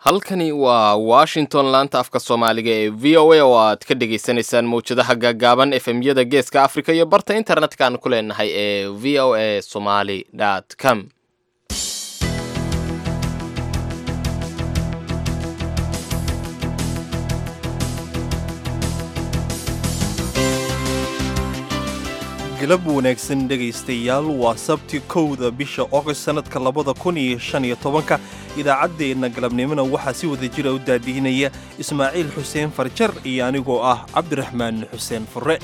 halkani waa washington laanta afka soomaaliga ee v o a oo aad ka dhagaysanaysaan mawjadaha gaagaaban efemyada geeska africa iyo barta internetka aan ku leenahay ee v o a somaly com galab wanaagsan dhegaystayaal waa sabti kowda bisha ogost sannadka labada kun iyo shan iyo tobanka idaacaddeenna galabnimona waxaa si wada jira u daadihinaya ismaaciil xuseen farjar iyo anigoo ah cabdiraxmaan xuseen furre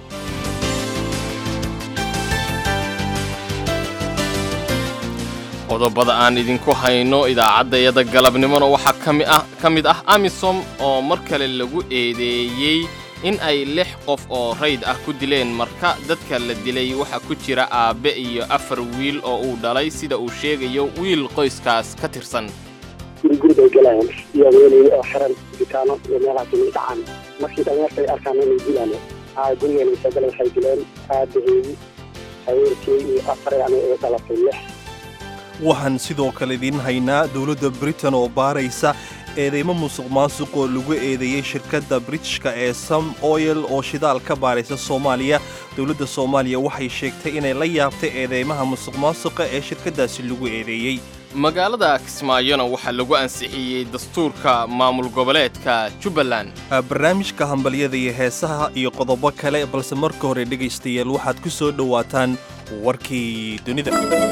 qodobada aan idinku hayno idaacaddayada galabnimona waxaa ka mid ah amisom oo mar kale lagu eedeeyey in ay lix qof oo rayd ah ku dileen marka dadka la dilay waxaa ku jira aabbe iyo afar wiil oo uu dhalay sida uu sheegayo wiil qoyskaas ka tirsan guriguri bay galayaan iyo haweeney oo xiran bitaano iyo meelahaas inay dhacaan markii dhallinyartay arkaan inay dilaan aa gurigeenay soo galeen waxay dileen aabaheedi haweenkii iyo afar yani ay dhalatay lix waxaan sidoo kale idiin haynaa dowladda britain oo baaraysa eedeymo musuq maasuq oo lagu eedeeyey shirkadda britishka ee sam oyel oo shidaal ka baaraysa soomaaliya dowladda soomaaliya waxay sheegtay inay la yaabtay eedeymaha musuq maasuqa ee shirkaddaasi lagu eedeeyey magaalada kismaayona waxaa lagu ansixiyey dastuurka maamul goboleedka jubbaland barnaamijka hambalyada iyo heesaha iyo qodobo kale balse marka hore dhegaystayaal waxaad ku soo dhowaataan warkii dunida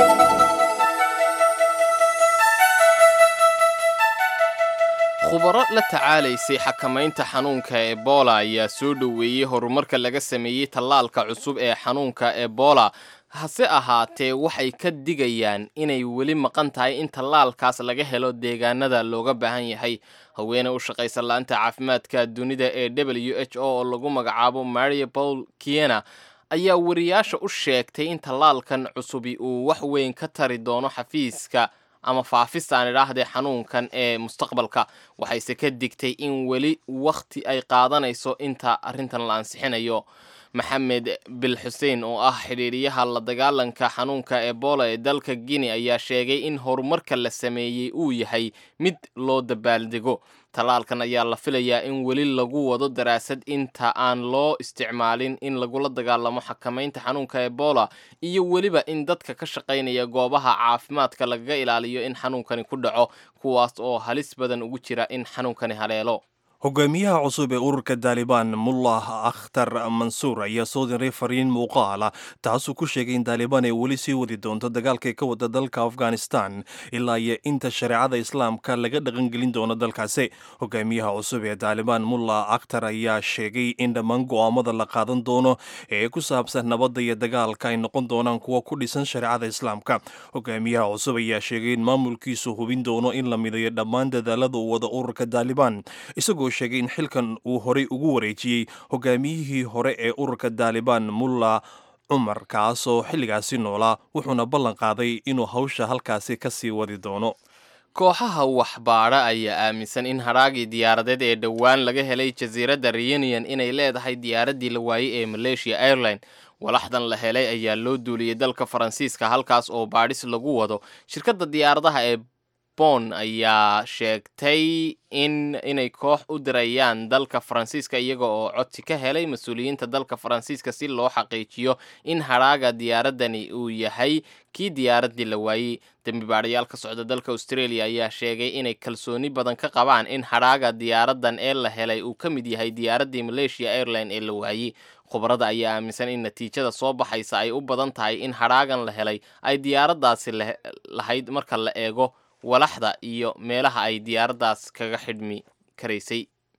khubaro la tacaalaysay xakamaynta xanuunka ebola ayaa soo dhoweeyey horumarka laga sameeyey tallaalka cusub ee xanuunka ebola hase ahaatee waxay ka digayaan inay weli maqan tahay in tallaalkaas laga helo deegaanada looga baahan yahay haweene u shaqaysa la-anta caafimaadka dunida ee w h o oo lagu magacaabo maria paul kiena ayaa wariyaasha u sheegtay in tallaalkan cusubi uu wax weyn ka tari doono xafiiska ama faafistaan idhaahdee xanuunkan ee mustaqbalka waxayse ka digtay in weli wakhti ay qaadanayso inta arrintan la ansixinayo maxamed bil xuseen oo ah xidhiiriyaha la dagaalanka xanuunka ebola ee dalka guinea ayaa sheegay in horumarka la sameeyey uu yahay mid loo dabaaldego tallaalkan ayaa la filayaa in weli lagu wado daraasad inta aan loo isticmaalin in lagula dagaalamo xakamaynta xanuunka ebola iyo weliba in dadka ka shaqaynaya goobaha caafimaadka lagaga ilaaliyo in xanuunkani ku dhaco kuwaas oo halis badan ugu jira in xanuunkani haleelo hogaamiyaha cusub ee ururka daalibaan mullah akhtar mansuur ayaa soo diray fariin muuqaala taasuu ku sheegay in daalibaan ay weli sii wadi doonto dagaalkay ka wada dalka afghanistan ilaa iyo inta shareecada islaamka laga dhaqangelin doono dalkaasi hogaamiyaha cusub ee daalibaan mullah akhtar ayaa sheegay in dhammaan go'aamada la qaadan doono ee ku saabsan nabadda iyo dagaalka ay noqon doonaan kuwa ku dhisan shareecada islaamka hogaamiyaha cusub ayaa sheegay in maamulkiisu hubin doono in la midayo dhammaan dadaalada uu wada ururka daalibaan isagoo sheegay in xilkan uu horay ugu wareejiyey hogaamiyihii hore ee ururka daalibaan mulla cumar kaasoo xilligaasi noolaa wuxuuna ballan qaaday inuu hawsha halkaasi ka sii wadi doono kooxaha waxbaadha ayaa aaminsan in hadhaagii diyaaradeed ee dhowaan laga helay jasiiradda reunion inay leedahay diyaaraddii la waayey ee malaysia airline walaxdan la helay ayaa loo duuliyey dalka faransiiska halkaas oo baadhis lagu wado shirkadda diyaaradaha ee bon ayaa sheegtay in inay koox u dirayaan dalka faransiiska iyaga oo codsi ka helay mas-uuliyiinta dalka faransiiska si loo xaqiijiyo in hadhaaga diyaaradani uu yahay kii diyaaraddii la waayey dembi baadhayaal ka socda dalka australia ayaa sheegay inay kalsooni badan ka qabaan in hadhaaga diyaaradan ee la helay uu ka mid yahay diyaaraddii malaysia airline ee la waayey khubarada ayaa aaminsan in natiijada soo baxaysa ay u badan tahay in hadhaagan la helay ay diyaaraddaasi lahayd marka la eego walaxda iyo meelaha ay diyaaraddaas kaga xidhmi karaysay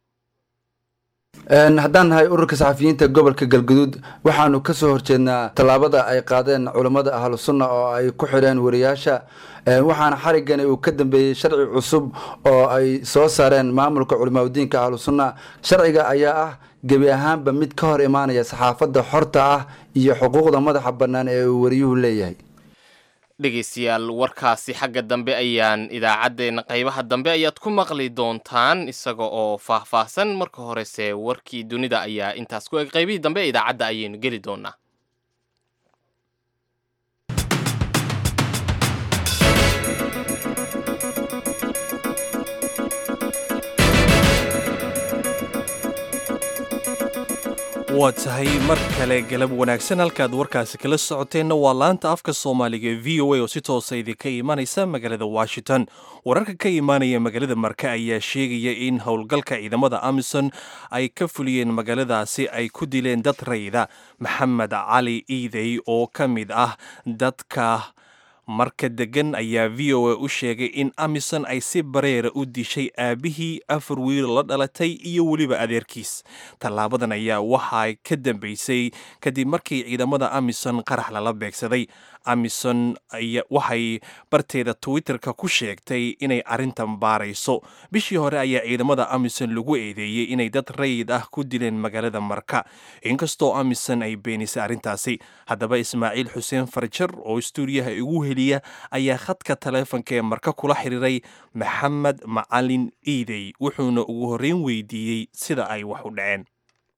haddaan nahay ururka saxafiyiinta gobolka galguduud waxaanu ka soo horjeednaa tallaabada ay qaadeen culammada ahlu sunna oo ay ku xidheen wariyaasha waxaana xarigani uu ka dambeeyey sharci cusub oo ay soo saareen maamulka culimaadudiinka ahlu sunna sharciga ayaa ah gebi ahaanba mid ka hor imaanaya saxaafadda xorta ah iyo xuquuqda madaxa bannaan ee uu wariyuhu leeyahay dhegaystayaal warkaasi xagga dambe ayaan idaacaddeenna qaybaha dambe ayaad ku maqli doontaan isaga oo faahfaahsan marka horese warkii dunida ayaa intaas ku eg qaybihii dambe ee idaacadda ayaynu geli doonaa waa tahay mar kale galab wanaagsan halkaad warkaasi kala socoteenna waa laanta afka soomaaliga ee v o a oo si toosa idinka imanaysa magaalada washington wararka ka imaanaya magaalada marka ayaa sheegaya in howlgalka ciidamada amison ay ka fuliyeen magaaladaasi ay ku dileen dad rayda maxamed cali iidey oo ka mid ah dadka marka degan ayaa v o a u sheegay in amison ay si bareera u dishay aabihii afar wiil la dhalatay iyo weliba adeerkiis tallaabadan ayaa waxaa ka dambeysay kadib markii ciidamada amison qarax lala beegsaday amison waxay barteeda twitterka ku sheegtay inay arrintan baarayso bishii hore ayaa ciidamada amison lagu eedeeyey inay dad rayid ah ku dileen magaalada marka inkastoo amison ay beenisay arrintaasi haddaba ismaaciil xuseen farjar oo stuudiyaha igu heliya ayaa khadka taleefonka ee marka kula xiriiray maxamed macalin iidey wuxuuna ugu horreyn weydiiyey sida ay wax u dhaceen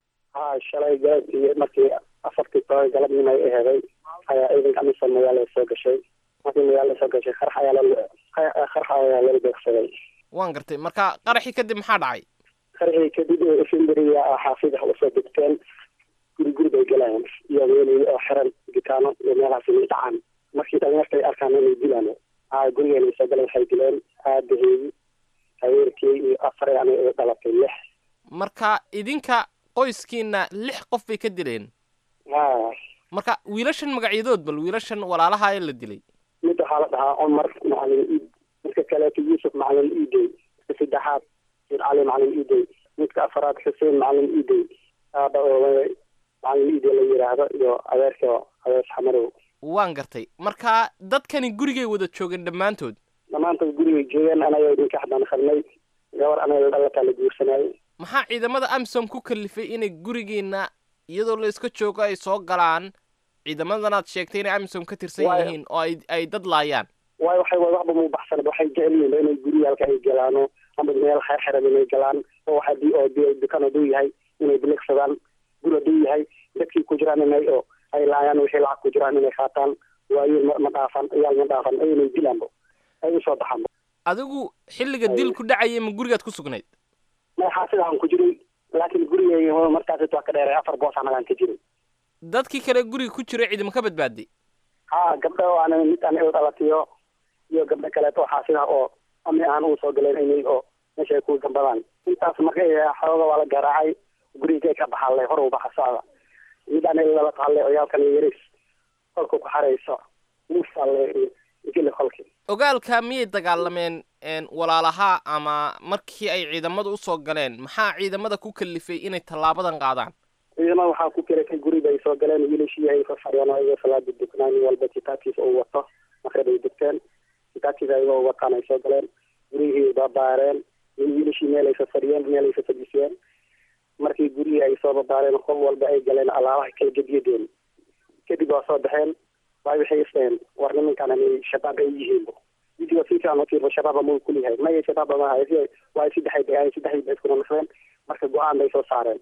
shalay galabtii markii afartii toban galabnimo ay aheeday ayaa ciidanka amison magaalada soo gashay markii magaalada soo gashay qarax ayaa qarax ayaa lala beegsaday waan gartay marka qaraxii kadib maxaa dhacay qaraxii kadib efemberiya xaafida usoo degteen guri guri bay galayaan iyo meel oo xiran gitaano iyo meelahaas inay dhacaan markii dhalinyarta ay arkaan inay dilaan aa gurigeena soo galeen waxay dileen aabaheedi haweerkii iyo afar yani ay dhalatay lix marka idinka qoyskiina lix qof bay ka dileen ha marka wiilashan magacyadood bal wiilashan walaalaha ee la dilay mid waxaa la dhahaa cumar macalin iid midka kaleeto yuusuf macalin iidey midka saddexaad sir cali macalin iidey midka afaraad xuseen macalin iidey aaba oo macalin iidey la yidhaahdo iyo adeerka adeers xamarow waan gartay marka dadkani gurigay wada joogeen dhammaantood dhammaantood gurigay joogeen anaga idinka xadaan qarnay gabar anaga dhalataa la guursanayay maxaa ciidamada amsom ku kalifay inay gurigiina iyadoo la iska joogo ay soo galaan ciidamadanaad sheegtay inay amsom ka tirsan Waayo. yihiin oo ay ay dad laayaan waayo waxay waxba mu baxsan waxay jecel yihiin inay guryaalka ay galaano ama meel xeer xiran inay galaan oo waxa di oo di dukaan haduu yahay inay biligsadaan guri haduu yahay dadkii ku jiraan inay oo ay laayaan wixii lacag ku jiraan inay qaataan waayo ma ma dhaafan iyaal ma dhaafan ay inay dilaanbo ay usoo baxaanbo adigu xilliga dilku dhacaya ma gurigaad ku sugnayd maxaa sidaan ku jiray laakiin gurigeyga markaas waa ka dheeray afar boos anagaan ka jiray dadkii kale guriga ku jiray ciidama ka badbaaday ha gabdho oo ana mid ana u dhalatiyo iyo gabdho kaleeto waxaa sida oo ami aan uu soo galeen inay oo meesha ay ku gambadaan intaas marka xooga waa la garaacay gurigay ka baxalle hor u baxa socda mid ana lala tahalle oyaalkan yaris kolku ku xarayso muusalle geli kolki ogaalka miyay dagaalameen een, walaalaha ama markii ay ciidamada usoo galeen maxaa ciidamada ku kalifay inay tallaabadan qaadaan ciidamada waxaa ku keratay guriga ay soo galeen wiilashii ay fafadhiyeen oo ayagoo salaada duknaan nin walba kitaabkiisa uu wato maqrib ay dugteen kitaabkiisa ayagoo wataan ay soo galeen gurihii babaareen in wiilashii meel ay fafadhiyeen meel ay fafadhisiyeen markii gurihii ay soo babaareen qof walba ay galeen alaabaha kala gediyadeen kadib waa soo baxeen waay waxay isdhaheen war nimankan inay shabaab ay yihiin video si fiican u fiirbo shabaaba muu kuliyahay maya shabaaba ma hayo waay saddexay bay ahayn saddexdii bay iskuna naqdeen marka go-aan bay soo saareen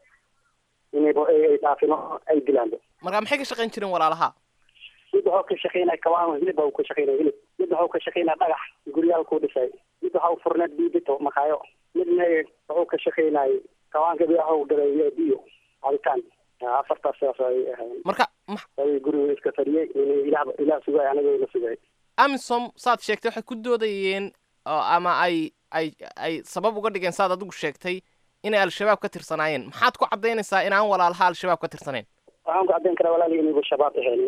inayba ay ay dhaafino ay dilaanba marka maxay ka shaqayn jireen walaalaha mid waxuu ka shaqaynaya kawaan hilib baa uu ka shaqaynaya hilib mid waxuu ka shaqaynaya dhagax guryaal kuu dhisay mid waxau furneed biibito makaayo midna wuxuu ka shaqaynayay kawaanka bi waxuu galay biyo cabitaan afartaas sidaas ay ahayn marka ma- ay guriga iska fadhiyey inay ilaah ilaah sugay aniga la sugay amisom saad sheegtay waxay ku doodayeen oo ama ay ay ay sabab uga dhigeen saad adigu sheegtay inay al-shabaab ka tirsanaayeen maxaad ku caddaynaysaa inaan walaalaha al-shabaab ka tirsanayn waxaan ku caddayn karaa walaali inayba shabaab ahaynin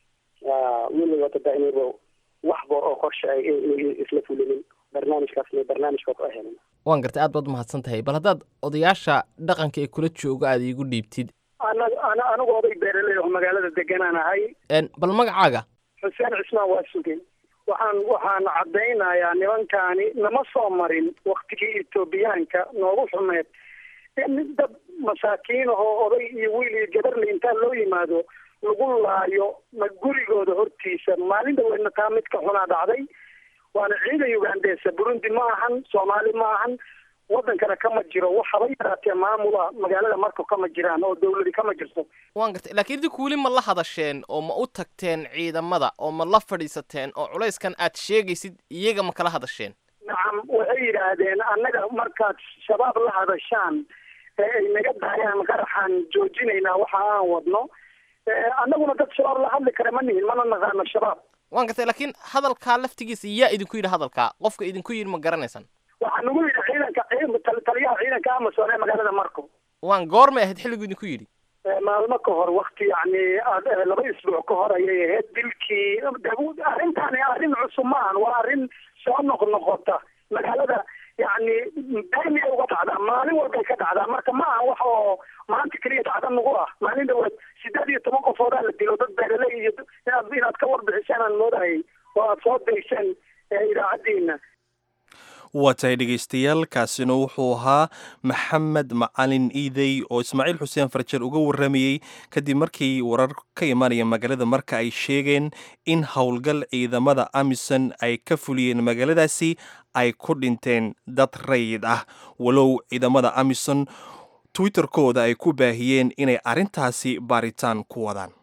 weliba tada inayba waxba oo qorshe ay inay isla fulinin barnaamijkaasna barnaamijka ku ahaynin waan gartay aad baad umahadsan tahay bal haddaad odayaasha dhaqanka ee kula joogo aad iigu dhiibtid anaga ana anigu oday beeraley oo magaalada deganaan ahay een, bal magacaaga xuseen cismaan waa sugay waxaan waxaan caddaynayaa nimankaani nama soo marin waktigii etoobiyaanka noogu xumeed in dad masaakiin ahoo oday iyo wiil iyo gabarle intaa loo yimaado lagu laayo ma gurigooda hortiisa maalin dhaweedna taa midka xunaa dhacday waana ciidan ugandesa burundi ma ahan soomaali ma ahan wadankana kama jiro waxaba yaraatee maamula magaalada marka kama jiraan oo dawladi kama jirto waan gartay laakiin idinku weli ma la hadasheen oo ma u tagteen ciidamada oo ma la fadhiisateen oo culayskan aad sheegaysid iyaga ma kala hadasheen nacam waxay yidhaahdeen annaga markaad shabaab la hadashaan ay naga daayaan qaraxaan joojinaynaa waxa aan wadno annaguna dad shabaab la hadli kara ma nihin mana naqaano shabaab waan gartay laakiin hadalkaa laftigiisa yaa idinku yidhi hadalkaa qofka idinku yidhi ma garanaysaan waxaa nagu yidhi ciidanka taliyaha ciidanka amason ee magaalada marco waan goormay ahayd xilligu idinku yidhi maalmo ka hor wakti yacni laba isbuuc ka hor ayay ahayd dilkii arrintaani arrin cusub ma ahan waa arrin soo noqnoqota magaalada yacni daimiyay uga dhacdaa maalin walbay ka dhacdaa marka ma aha wax oo maanta keliya dhacda nagu ah maalin dhawaad sideed iyo toban qofoodaa la dilo dad beeraley iyo inaad inaad ka warbixisaan aan moodayay oo aad soo dayseen idaacaddiina waa tahay dhegaystayaal kaasina wuxuu ahaa maxamed macalin iidey oo ismaaciil xuseen farjer uga warramayey kadib markii warar ka imaanaya magaalada marka ay sheegeen in howlgal ciidamada amison ay ka fuliyeen magaaladaasi ay ku dhinteen dad rayid ah walow ciidamada amison twitterkooda ay ku baahiyeen inay arrintaasi baaritaan ku wadaan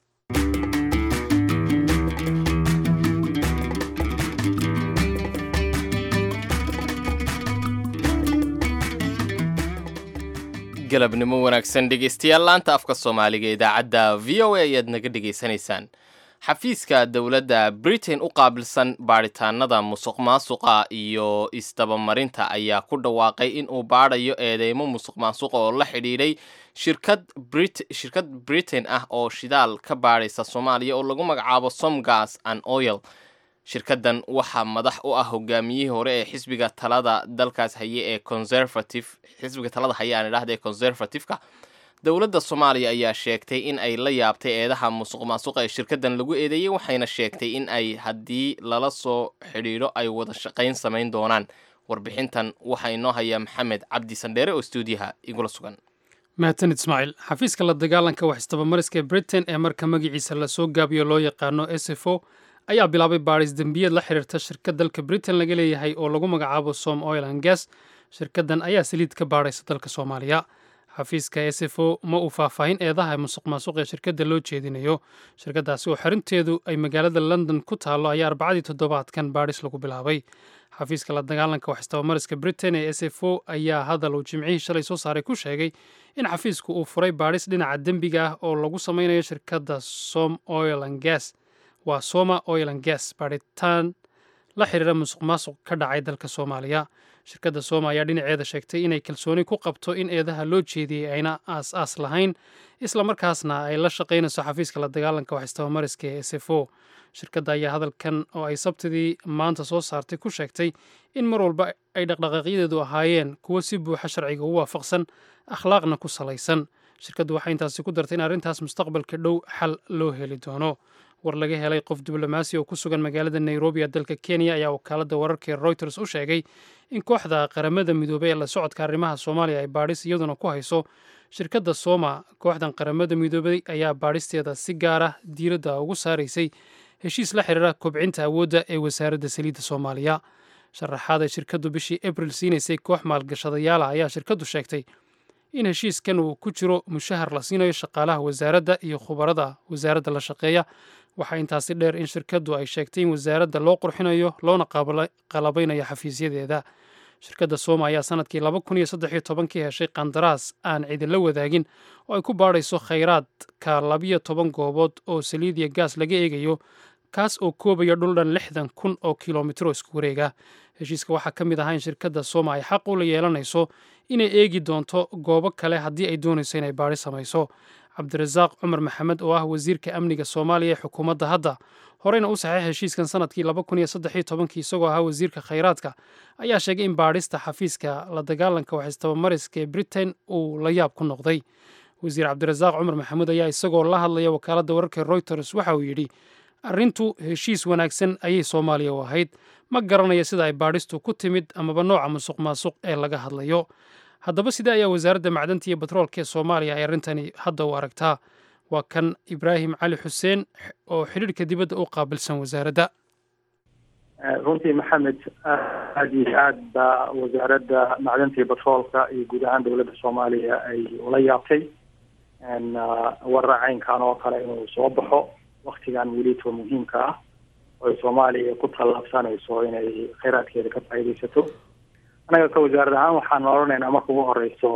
galabnimo wanaagsan dhegaystayaal laanta afka soomaaliga idaacadda v o a ayaad naga dhegaysanaysaan xafiiska dowladda britain u qaabilsan baadhitaanada musuq maasuqa iyo isdabamarinta ayaa ku dhawaaqay in uu baadhayo eedeymo musuq maasuqa oo la xidhiidhay shirkad shirkad britain ah oo shidaal ka baadhaysa soomaaliya oo lagu magacaabo somgas and oil shirkaddan waxaa madax u ah hogaamiyihii hore ee xisbiga talada dalkaas haye ee conservative xisbiga talada haye aan idhahda ee conservative-ka dowladda soomaaliya ayaa sheegtay in ay la yaabtay eedaha musuq maasuqa ee shirkaddan lagu eedeeyey waxayna sheegtay in ay haddii lala soo xidhiidho ay wada shaqayn samayn doonaan warbixintan waxaa inoo hayaa maxamed cabdi sandheere oo stuudiyaha igula sugan mahadsanid ismaaciil xafiiska la dagaalanka wax istabamariska ee britain ee marka magaciisa lasoo gaabiyo loo yaqaano s f o ayaa bilaabay baadhis dembiyeed la xiriirta shirkad dalka britain laga leeyahay oo lagu magacaabo som oil and gas shirkaddan ayaa saliid ka baadhaysa dalka soomaaliya xafiiska s f o ma uu faahfaahin eedaha musuq maasuq ee shirkadda loo jeedinayo shirkaddaasi oo xerinteedu ay magaalada london ku taallo ayaa arbacadii toddobaadkan baadhis lagu bilaabay xafiiska la dagaalanka wax istabamariska britain ee s f o ayaa hadal uu jimcihii shalay soo saaray ku sheegay in xafiisku uu furay baadhis dhinaca dembiga ah oo lagu samaynayo shirkadda som oil and gas waa soma oil and gas baadhitaan la xiriira musuq maasuq ka dhacay dalka soomaaliya shirkadda soma ayaa dhinaceeda sheegtay inay kalsooni ku qabto in eedaha loo jeediyey ayna aas aas lahayn islamarkaasna ay la shaqaynayso xafiiska la dagaalanka wax istabamariska ee s f o shirkadda ayaa hadalkan oo ay sabtidii maanta soo saartay ku sheegtay in mar walba ay dhaqdhaqaaqyadeedu ahaayeen kuwo si buuxa sharciga u waafaqsan akhlaaqna ku salaysan shirkaddu waxay intaasi ku dartay in arrintaas mustaqbalka dhow xal loo heli doono war laga helay qof diblomaasi oo ku sugan magaalada nairobi ee dalka kenya ayaa wakaaladda wararka ee reuters u sheegay in kooxda qaramada midoobey ee la socodka arrimaha soomaaliya ay baadhis iyaduna ku hayso shirkadda sooma kooxdan qaramada midoobey ayaa baadhisteeda si gaara diiradda ugu saaraysay heshiis la xiriira kobcinta awoodda ee wasaaradda saliidda soomaaliya sharaxaad ay shirkaddu bishii abril siinaysay koox maalgashadayaala ayaa shirkaddu sheegtay in heshiiskan uu ku jiro mushahar la siinayo shaqaalaha wasaaradda iyo khubarada wasaaradda la shaqeeya waxaa intaasi dheer in shirkaddu ay sheegtay in wasaaradda loo qurxinayo loona qalabaynayo xafiisyadeeda shirkadda sooma ayaa sanadkii laba kun iyo saddex iyo tobankii heshay qandaraas aan cidinla wadaagin oo ay ku baadhayso khayraadka labiyo toban goobood oo saliid iyo gaas laga eegayo kaas oo koobaya dhul dhan lixdan kun oo kilomitro isku wareega heshiiska waxaa ka mid ahaa in shirkadda sooma ay xaq ula yeelanayso inay eegi doonto goobo kale haddii ay doonayso inay baadhi samayso cabdirasaaq cumar maxamed oo ah wasiirka amniga soomaaliya ee xukuumadda hadda horeyna u saxeex heshiiskan sanadkii laba kun iyo saddex iyo tobankii isagoo ahaa wasiirka khayraadka ayaa sheegay in baadhista xafiiska la dagaalanka wax istabamariska ee britain uu la yaab ku noqday wasiir cabdirasaaq cumar maxamuud ayaa isagoo la hadlaya wakaaladda wararka reuters waxa uu yidhi arrintu heshiis wanaagsan ayay soomaaliya u ahayd ma garanayo sida ay baadhistu ku timid amaba nooca musuq maasuq ee laga hadlayo haddaba sidee ayaa wasaaradda macdanta iyo batroolka ee soomaaliya ay arrintani hadda u aragtaa waa kan ibraahim cali xuseen oo xidhiirhka dibadda u qaabilsan wasaaradda runtii maxamed aada iyo aad baa wasaaradda macdanta iyo batroolka iyo guud ahaan dowladda soomaaliya ay ula yaabtay warracaynkan oo kale inuu soo baxo waktigan welito muhiimka ah oo soomaaliya ku tallaabsanayso inay kheyraadkeeda ka faa'iidaysato anaga ka wasaarad ahaan waxaan odhanaynaa marka ugu horeyso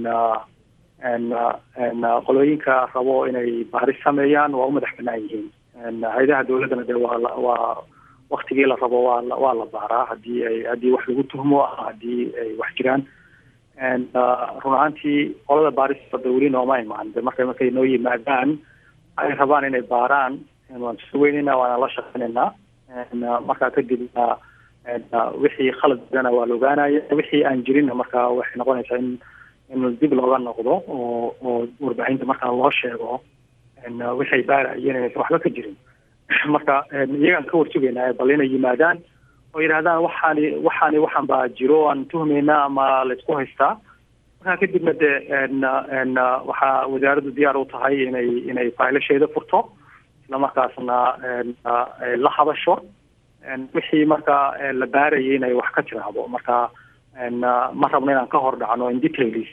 qolooyinka rabo inay baaris sameeyaan waa u madax banaan yihiin hay-adaha dowladdana de waa waa waktigii la rabo waa waa la baaraa hadii ay haddii wax lagu tuhmo haddii ay wax jiraan run ahaantii qolada baarista weli nooma imaan de marka markay noo yimaadaan ay rabaan inay baaraan waan soo weynayna waana la shaqeynaynaa markaa kadibna wixii khalad jirana waa la ogaanaya wixii aan jirinna marka waxay noqonaysaa in in dib looga noqdo oo oo warbaahinta markaa loo sheego waxay baarayeen inaysan waxba ka jirin marka iyagaan ka warsugaynaa bal inay yimaadaan oo yidhahdaan waxaani waxaani waxaan baa jiro aan tuhmaynaa ama laysku haystaa markaa kadibna de waxaa wasaaraddu diyaar u tahay inay inay faylasheeda furto islamarkaasna la hadasho wixii marka la baarayay inay wax ka tiraahdo marka ma rabno inaan ka hor dhacno in details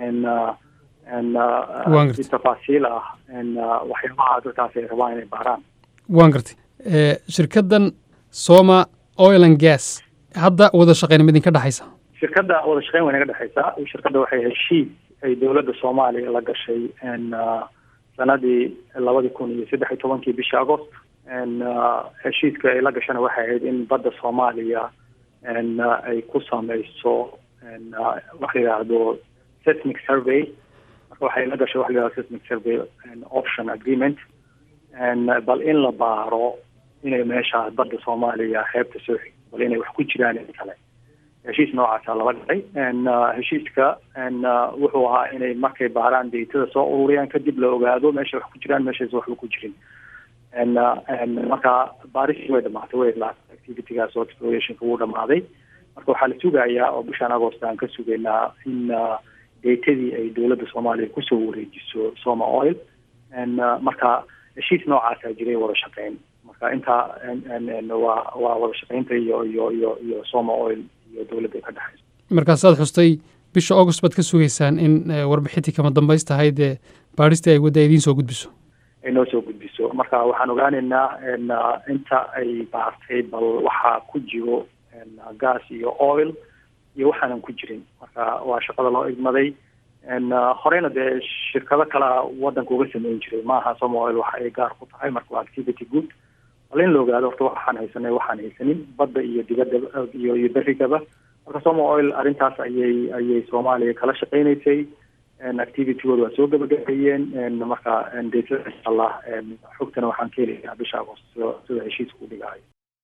si tafaasiil ah waxyaabaha dadkaas ay rabaan inay baaraan waan gartay shirkaddan soma oil and gas hadda wada shaqeyn ma idinka dhexaysa shirkadda wada shaqeyn way naga dhexaysaa shirkadda waxay heshiis ay dowladda soomaaliya la gashay sanadii labadii kun iyo saddex iyo tobankii bishii agost heshiiska ay la gashana waxay ahayd in badda soomaaliya ay ku sameyso waxa la yidhaahdo seismic survey marka waxay la gashay waxa la yidhahdo seismic survey option agreement bal in la baaro inay meeshaas badda soomaaliya xeebta soo xig bal inay wax ku jiraan in kale heshiis noocaasa laba dhacay heshiiska wuxuu ahaa inay markay baaraan daytada soo ururiyaan kadib la ogaado meesha wax ku jiraan meeshaas waxba ku jirin marka baarishii way dhamaatay way laatay activitygaas oo explorationka wuu dhamaaday marka waxaa la sugayaa oo bishaan agost aan ka sugaynaa in daytadii ay dowladda soomaaliya kusoo wareejiso soma oil marka heshiis noocaasaa jiray wada shaqeyn marka intaa waa waa wada shaqeynta iyo iyo iyo iyo soma oil iyo dowladda ka dhexayso markaasaad xustay bisha august baad ka sugaysaan in warbixintii kama dambays tahay dee baadhistii ay wadda idiin soo gudbiso ay noo soo gudbiso marka waxaan ogaanaynaa inta ay baartay bal waxaa ku jiro gas iyo oil iyo waxaanan ku jirin marka waa shaqada loo igmaday horeyna dee shirkado kalea wadanka uga sameyn jiray maaha soma oil waxa ay gaar ku tahay marka waa activity good bal in la ogaado horta waxaan haysanay waxaan haysanin badda iyo dibadda iyo iyo berigaba marka soma oil arrintaas ayay ayay soomaaliya kala shaqeynaysay activitygooda waa soo gabagabeeyeen marka data insha allah xogtana waxaan ka helayaa bisha agost sida heshiiska u dhigayo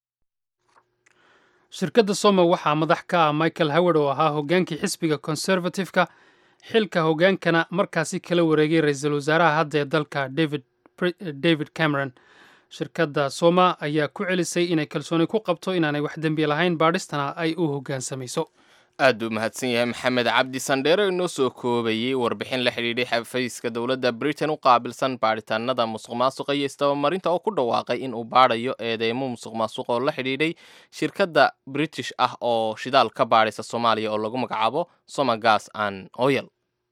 shirkadda soma waxaa madax ka ah michael howard oo ahaa hoggaankii xisbiga conservative-ka xilka hoggaankana markaasi kala wareegay ra-iisul wasaaraha hadda ee dalka david david cameron shirkadda soma ayaa ku celisay inay kalsooni ku qabto inaanay wax dembi lahayn baadhistana ay u hoggaansamayso aad u mahadsan yahay maxamed cabdi sandheero inoo soo koobayey warbixin la xidhiidhay xafiiska dowladda britain u qaabilsan baadhitaanada musuq maasuqa iyo isdabamarinta oo ku dhawaaqay in uu baadhayo eedeymo musuq maasuq oo la xidhiidhay shirkadda british ah oo shidaal ka baadhaysa soomaaliya oo lagu magacaabo soma gas an oyel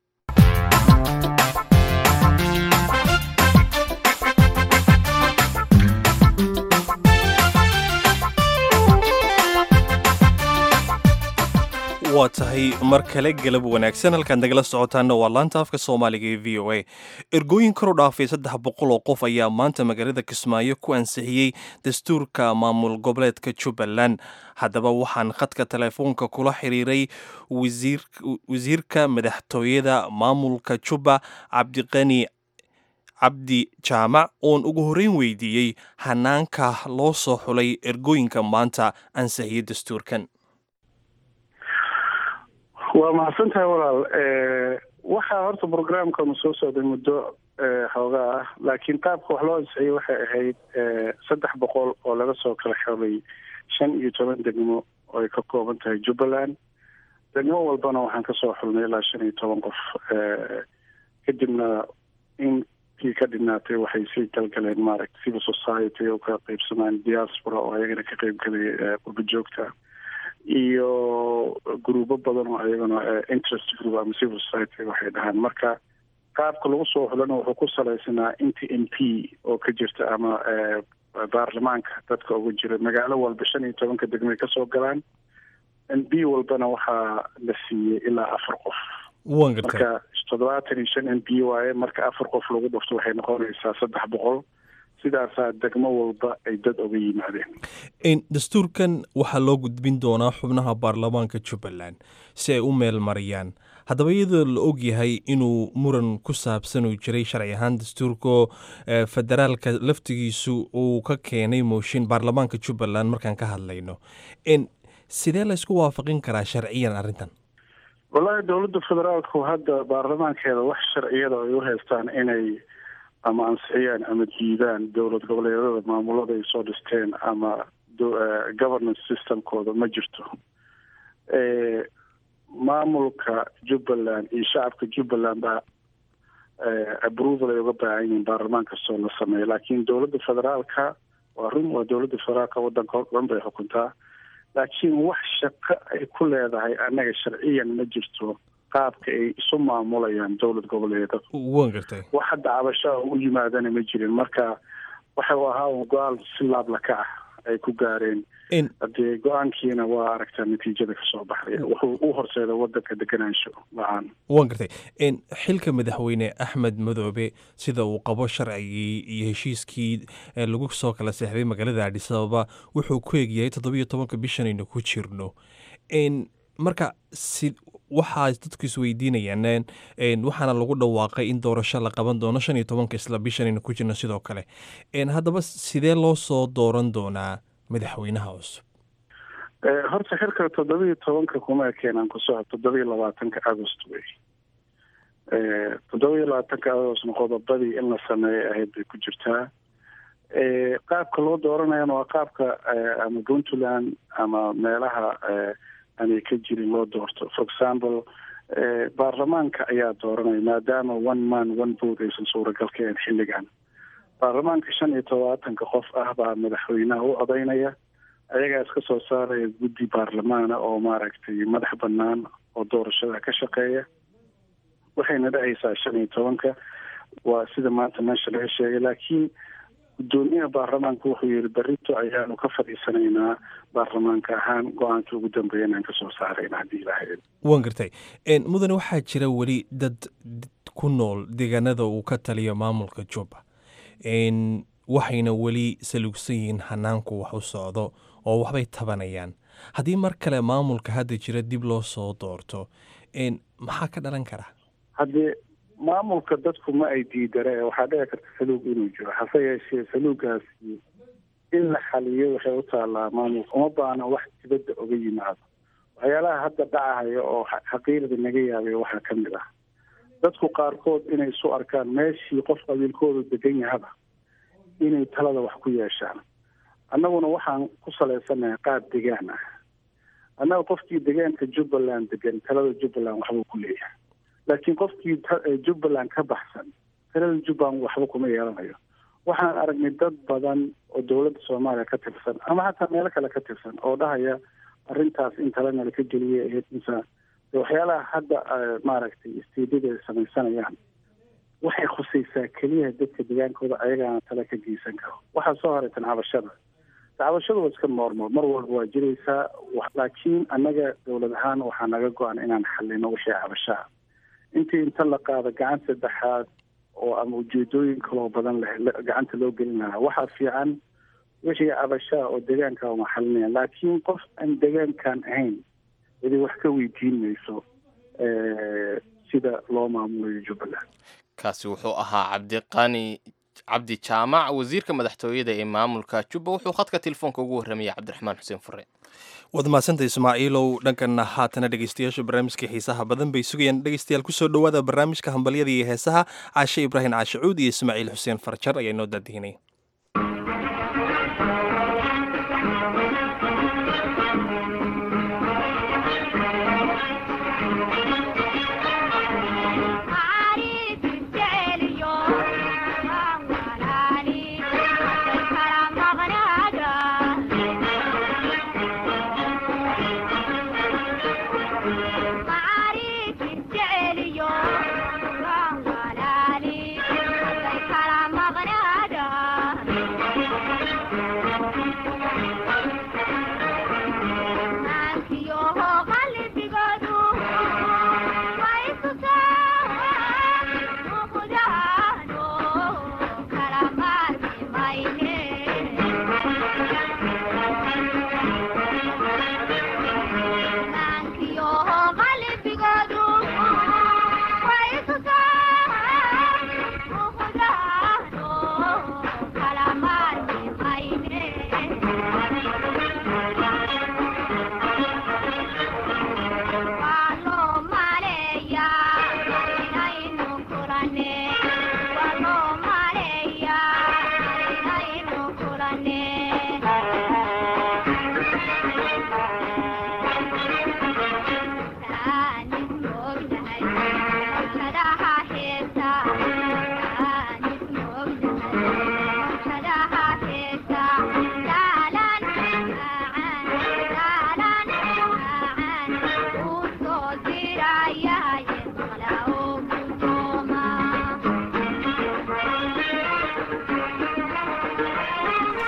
waa tahay mar kale galab wanaagsan halkaad nagala socotaana waa laanta afka soomaaliga ee v o a ergooyin kor u dhaafay saddex boqol oo qof ayaa maanta magaalada kismaayo ku ansixiyey dastuurka maamul goboleedka jubbaland haddaba waxaan khadka telefoonka kula xiriiray wasiirka madaxtooyada maamulka jubba cabdiqani cabdi jaamac oon ugu horreyn weydiiyey hanaanka loo soo xulay ergooyinka maanta ansixiyey dastuurkan waa mahadsan tahay walaal waxaa horta brograamkanu soo socday muddo xoogaa ah laakiin qaabka wax loo ansixiyey waxay ahayd saddex boqol oo laga soo kala xelay shan iyo toban degmo oo ay ka kooban tahay jubbaland degmo walbana waxaan kasoo xulnay ilaa shan iyo toban qof kadibna intii ka dhinaatay waxay sii galgaleen maaragta civil society oo ka qeybsamaan diaspora oo ayagana ka qeybgalay qurba joogta iyo gruubo badan oo ayagana interest group ama civil society waxay dhahaan marka qaabka lagu soo xulana wuxuu ku salaysanaa inta m p oo ka jirta ama baarlamaanka dadka ugu jira magaalo walba shan iyo tobanka degmay kasoo galaan m b walbana waxaa la siiyey ilaa afar qof waan gartay marka toddobaatan iyo shan m b waaye marka afar qof lagu dhufto waxay noqonaysaa saddex boqol sidaasaa degmo walba ay dad oga yimaadeen dastuurkan waxaa loo gudbin doonaa xubnaha baarlamaanka jubbaland si ay u meel mariyaan haddaba iyadoo la og yahay inuu muran ku saabsan uu jiray sharci ahaan dastuurka federaalka laftigiisu uu ka keenay mooshin baarlamaanka jubbaland markaan ka hadlayno sidee laysku waafaqin karaa sharciyan arrintan wallaahi dowladda federaalku hadda baarlamaankeeda wax sharciyada ay u haystaan inay ama ansixiyaan ama diidaan dowlad goboleedyada maamulada ay soo dhisteen ama governance systemkooda ma jirto maamulka jubbaland iyo shacabka jubbaland baa approval ay uga baahan yihiin baarlamaan kastoo la sameeyo laakiin dowladda federaalka waa run waa dowladda federaalka waddanka o dhan bay xukuntaa laakiin wax shaqo ay ku leedahay annaga sharciyan ma jirto qaabka ay isu maamulayaan dowlad goboleedada waan gartay wax hadda cabashaa u yimaadana ma jirin marka waxa uu ahaa un go-aan si laablaka ah ay ku gaareen hadee go-aankiina waa aragtaa natiijada kasoo baxday wuxuu u horseeda wadanka deganaansho la-aan waan gartay xilka madaxweyne axmed madoobe sida uu qabo sharcigii iyo heshiiskii lagu soo kala seexday magaalada adhis ababa wuxuu ku egyahay toddobiyo tobanka bishanaynu ku jirno marka si waxaa dadku isweydiinayaan waxaana lagu dhawaaqay in doorasho la qaban doono shan iyo tobanka isla bishanaynu ku jirno sidoo kale haddaba sidee loo soo dooran doonaa madaxweynaha cusub horta xilka toddobiyo tobanka kuma ekeenaan ku soco toddobiyo labaatanka agost wey toddobiyo labaatanka agostna qodobadii in la sameeyay ahayd bay ku jirtaa qaabka loo dooranayana waa qaabka ama puntland ama meelaha aanay ka jirin loo doorto for example baarlamaanka ayaa dooranaya maadaama one man one vote aysan suuragal ka ahayn xilligan baarlamaanka shan iyo tobaatanka qof ah baa madaxweynaha u odaynaya ayagaa iska soo saaraya guddi baarlamaana oo maaragtay madax banaan oo doorashada ka shaqeeya waxayna dhacaysaa shan iyo tobanka waa sida maanta meesha laga sheegay laakiin guddoomiyaha baarlamaanka wuxuu yihi berito ayaanu ka fadhiisanaynaa baarlamaanka ahaan go-aankii ugu dambeeya inaan kasoo saarayna haddii ilahayd waan gartay mudane waxaa jira weli dad ku nool deegaanada uu ka taliyo maamulka jubba waxayna weli salugsan yihiin hanaanku wax u socdo oo waxbay tabanayaan haddii mar kale maamulka hadda jira dib loo soo doorto maxaa ka dhalan kara haddee maamulka dadku ma ay diidare waxaa dhici karta saluug inuu jiro hase yeeshee saluugaasi in la xaliyo waxay u taallaa maamulka uma baana wax dibadda oga yimaado waxyaalaha hadda dhacahaya oo xaqiiqda naga yaabay waxaa ka mid ah dadku qaarkood inay isu arkaan meeshii qof qabiilkoodu degan yahaba inay talada wax ku yeeshaan annaguna waxaan ku salaysanahay qaab degaan ah annaga qofkii degaanka jubbaland degan talada jubbaland waxbuu ku leeyahay laakiin qofkii jubbaland ka baxsan talada jubbaland waxba kuma yeelanayo waxaan aragnay dad badan oo dowladda soomaaliya ka tirsan ama xataa meelo kale ka tirsan oo dhahaya arrintaas in talena laka geliyay ahayd insa waxyaalaha hadda maaragtay istiidada ay samaysanayaan waxay khusaysaa keliya dadka degaankooda ayagaana tale ka geysan karo waxaa soo haraytan cabashada cabashadu waa iska noormal mar walba waa jiraysaa laakiin annaga dowlad ahaan waxaa naga go-an inaan xalino wixii cabashaa intii inta la qaado gacan saddexaad oo ama ujeedooyin kaloo badan leh gacanta loo gelin lahaa waxaa fiican wixii cabashaa oo deegaanka uma xalinaya laakiin qof aan deegaankan ahayn idi wax ka weydiin mayso sida loo maamulayo jubbaland kaasi wuxuu ahaa cabdiqani cabdi jaamac wasiirka madaxtooyada ee maamulka jubba wuxuu khadka telefoonka ugu warramayay cabdiraxmaan xuseen fure waad mahadsanta ismaaciilow dhankanna haatana dhegeystayaasha barnaamijka xiisaha badan bay sugayaan dhegeystayaal kusoo dhowaada barnaamijka hambalyada iyo heesaha caashe ibraahim caashacuud iyo ismaaciil xuseen farjar ayaa inoo daadihinay Yo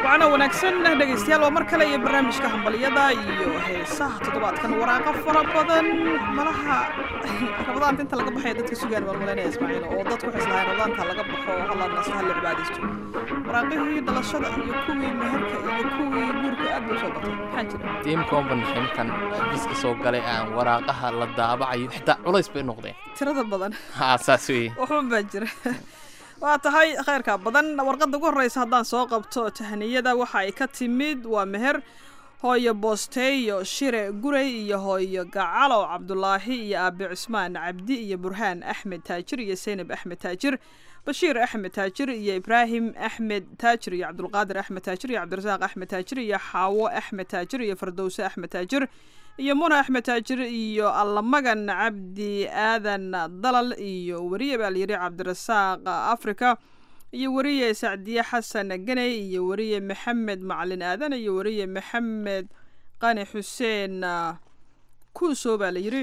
wacana wanaagsan dhegaystayaal waa mar kale iyo barnaamijka hambalyada iyo heesaha toddobaadkan waraaqo fara badan malaha rabadaanta inta laga baxaya dadka sugaan baan malaynaya ismaaciil oo dadku waxay islahayn rabadaanta laga baxo hala naso hala cibaadaysto waraaqihii dhalashada iyo kuwii meherka iyo kuwii guurka aad bay usoo batay maxaa jira tiimkan banaxay markaan xafiiska soo galay aan waraaqaha la daabacayo xitaa culays bay noqdeen tirada badan haa saas weeye waxban baa jira waa tahay khayrka badan warqadda ugu horreysa haddaan soo qabto tahniyada waxa ay ka timid waa meher hooyo boosteeyo shire gurey iyo hooyo gacalow cabdulaahi iyo aabe cusmaan cabdi iyo burhaan axmed taajir iyo seynab axmed taajir bashiir axmed taajir iyo ibraahim axmed taajir iyo cabdulqaadir axmed taajir iyo cabdirasaaq axmed taajir iyo xaawo axmed taajir iyo fardowse axmed taajir iyo muna axmed taajir iyo allamagan cabdi aadan dalal iyo weriye baa layidhi cabdirasaaq africa iyo weriye sacdiye xasan ganey iyo weriye maxamed macalin aadan iyo weriye maxamed qani xuseen kuuso baa layidhi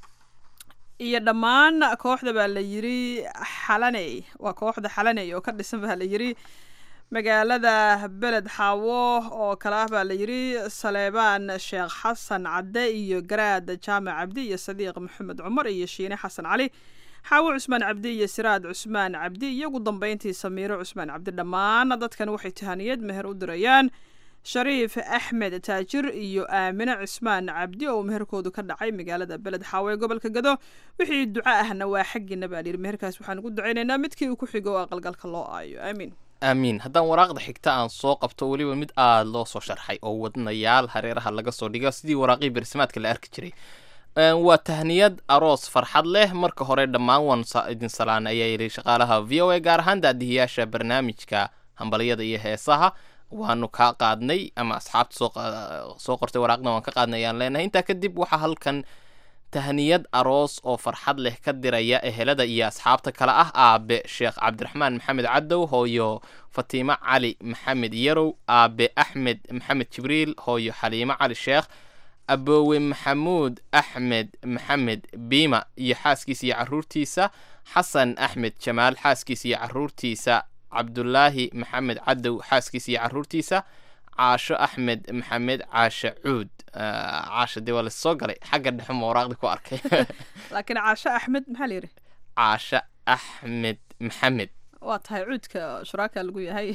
iyo dhammaan kooxda baa la yidhi xalaney waa kooxda xalaney oo ka dhisan baa la yidhi magaalada beled xaawo oo kale ah baa la yidhi saleebaan sheekh xasan cadde iyo garaad jaamac cabdi iyo sadiiq maxamed cumar iyo shiine xasan cali xaawo cusmaan cabdi iyo siraad cusmaan cabdi iyo ugu dambeyntii samiiro cusmaan cabdi dhammaan dadkan waxay tahaniyad meher u dirayaan shariif axmed taajir iyo aamine cusmaan cabdi oo meherkoodu ka dhacay magaalada beled xaawo ee gobolka gado wixii duco ahna waa xaggiina baa layidhi meherkaas waxaan ugu ducaynaynaa midkii uu ku xigo oo aqalgalka loo aayo aamiin aamiin haddaan waraaqda xigta aan soo qabto weliba mid aada loo soo sharxay oo wadnayaal hareeraha laga soo dhigo sidii waraaqii bersamaadka la arki jiray waa tahniyad aroos farxad leh marka hore dhammaan waan idin salaan ayaa yidhi shaqaalaha v o a gaar ahaan daadihiyaasha barnaamijka hambalyada iyo heesaha waanu kaa qaadnay ama asxaabta soo qortay waraaqdan waan ka qaadnay ayaan leenahay intaa kadib waxaa halkan tahniyad aroos oo farxad leh ka diraya ehelada iyo asxaabta kale ah aabe sheekh cabdiraxmaan maxamed cadow hooyo fatiimo cali maxamed yarow aabe axmed maxamed jibriil hooyo xaliimo cali sheekh aboowe maxamuud axmed maxamed biima iyo xaaskiisa iyo caruurtiisa xasan axmed jamaal xaaskiisa iyo caruurtiisa cabdulaahi maxamed cadow xaaskiisa iyo caruurtiisa caasho axmed maxamed caashe cuud caasha dee waa lasoo galay xagga dhexe ma waraaqdi ku arkay laakiin caasho axmed maxaa la yidhi caasho axmed maxamed waa tahay cuudka shuraaka lagu yahay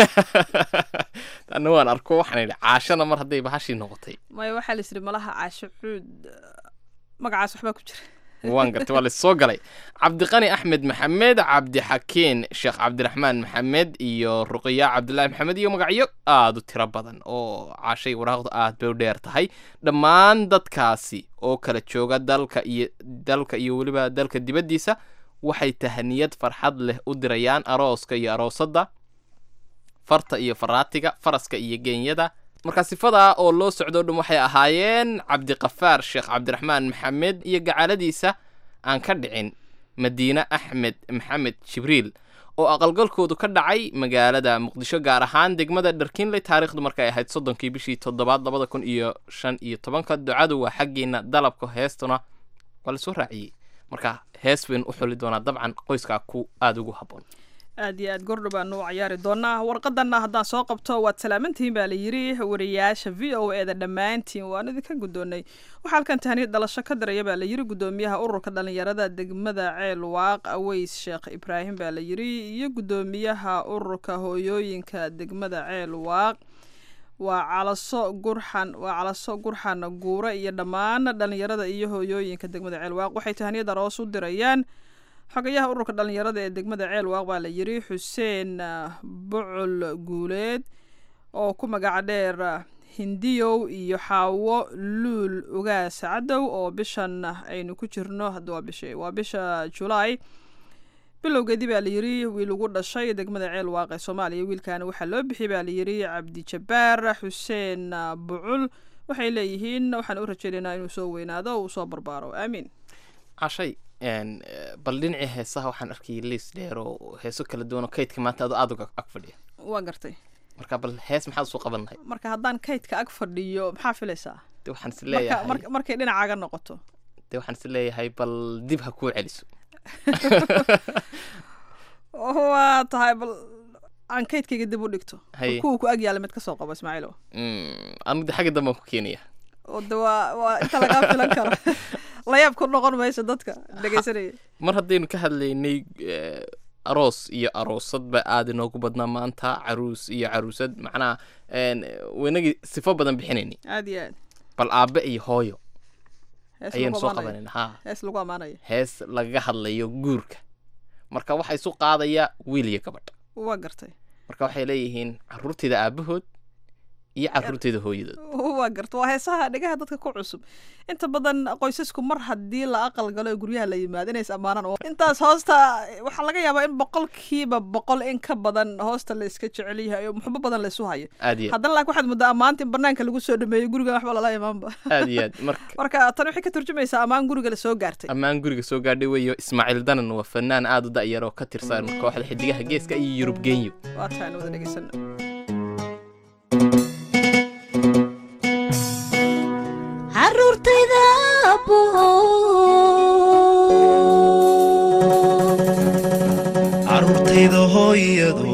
tanna waan arko waxaan idhi caashana mar hadday bahashii noqotay maya waxaa la yidhi malaha caasho cuud magacaas waxbaa ku jira waan gartay waa lasoo galay cabdiqani axmed maxamed cabdixakiin sheekh cabdiraxmaan maxamed iyo ruqiya cabdulaahi maxamed iyo magacyo aada u tiro badan oo caashay waraaqdu aad bay u dheer tahay dhammaan dadkaasi oo kala jooga dalka iyo dalka iyo weliba dalka dibaddiisa waxay tahaniyad farxad leh u dirayaan arooska iyo aroosadda farta iyo faraatiga faraska iyo geenyada markaa sifadaa oo loo socdo dhan waxay ahaayeen cabdiqafaar sheekh cabdiraxmaan maxamed iyo gacaladiisa aan ka dhicin madiine axmed maxamed jibriil oo aqalgalkoodu ka dhacay magaalada muqdisho gaar ahaan degmada dharkiinley taariikhdu markay ahayd soddonkii bishii toddobaad labada kun iyo shan iyo tobanka ducadu waa xaggiina dalabka heestuna waa lasoo raaciyey marka hees baynu u xuli doonaa dabcan qoyskaa ku aada ugu habboon aad iyo aad gordho baanu u cayaari doonaa warqadanna haddaan soo qabto waad salaamantihiin baa la yidhi wariyaasha v o e da dhammaantiin waan idinka guddoonnay waxaa halkan tahniyad dhalasho ka diraya baa la yidhi guddoomiyaha ururka dhallinyarada degmada ceel waaq aweys sheekh ibraahim baa la yidhi iyo guddoomiyaha ururka hooyooyinka degmada ceel waaq waa calaso gurxan waa calaso gurxan guure iyo dhammaan dhallinyarada iyo hooyooyinka degmada ceel waaq waxay tahniyad aroos u dirayaan xogayaha ururka dhallinyarada ee degmada ceel waaq baa la yidhi xuseen bucul guuleed oo ku magaca dheer hindiyow iyo xaawo luul ugaas cadow oo bishan aynu ku jirno hadda waa bisha waa bisha julaay bilowgeedii baa la yidhi wiil ugu dhashay degmada ceel waaq ee soomaaliya wiilkaana waxaa loo bixiyay baa la yidhi cabdijabaar xuseen bucul waxay leeyihiin waxaan u rajeynaynaa inuu soo weynaado uu soo barbaaro aamiin cashay bal dhinacii heesaha waxaan arkayay liis dheer oo heeso kala duwan oo kaydka maanta ado aada uga ag fadhiya waa gartay marka bal hees maxaad usoo qaban lahay marka haddaan kaydka ag fadhiyo maxaa filaysaa de waxaan is marka leeyahay marka markay dhinacaaga noqoto de waxaan is leeyahay bal dib ha kuu celiso waa tahay bal aan kaydkayga dib u dhigto Haye. kuwa ku ag yaala mid ka soo qabo ismaaciilo Mm, anigu de xagga dambe aan ku keenaya oo de waa waa inta lagaa filan karo layaab ku noqon mayso dadka dhegaysanaya mar haddaynu ka hadlaynay eh, aroos iyo aroosadba aada inoogu badnaa maanta caruus iyo caruusad macnaha een, waynagii sifo badan bixinayni aad iyo aad bal aabe iyo hooyo hees ayaynu lagu soo amaanayo qabanayna ha hees lagu amaanayo hees lagaga hadlayo guurka marka waxaa isu qaadaya wiil iyo gabadh waa gartay marka waxay leeyihiin caruurteeda aabahood iyo caruurteeda hooyadood waa garta waa heesaha dhegaha dadka ku cusub inta badan qoysasku mar haddii la aqal galo ee guryaha la yimaado inays ammaanaan oo intaas hoosta waxaa laga yaabaa in boqolkiiba boqol in ka badan hoosta la iska jecel yahay oo muxubo badan la isu hayo aad iyo aad haddana laakiin waxaad muddaa ammaanta in banaanka lagu soo dhameeyo guriga waxba lala imaanba aad iyo aad marka marka tan waxay ka turjumaysaa ammaan guriga la soo gaartay ammaan guriga soo gaadhay weeyo ismaaciil danan waa fanaan aada u da'yar oo ka tirsan kooxda xidigaha geeska iyo yurub genyo waa tahay wada dhegaysano caruurtayda caruurtayda hooyado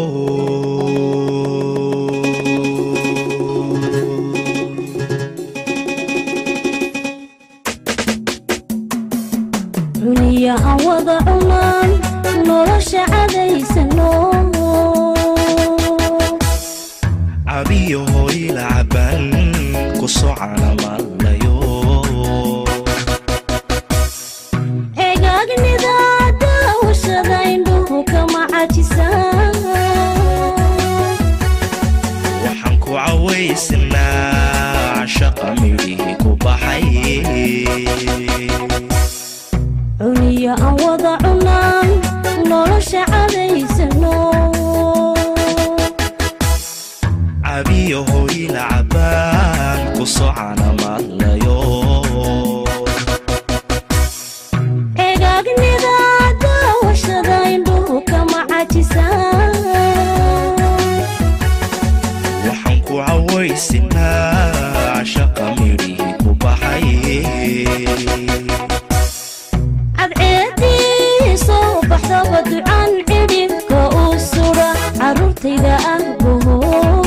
cuniya aan wada cunaan nolosha cadaysano cabiyo hooyla caban ku socana maalayo ceegaagnida daawashada indhuhu kama cajisaan waxaan ku cawaysanaa shaqa midhihii ku baxay cuniya aan wada cunaan nolosha cadaysano cabiyo hooyla caban ku socana maalayo ceegaagnida daawashada indhuhu kama cajisaan waxaan ku cawaysanaa shaqa midhihii ku baxay cadceedii soo baxdaba ducaan cidhibka u sudha caruurtayda ahbaho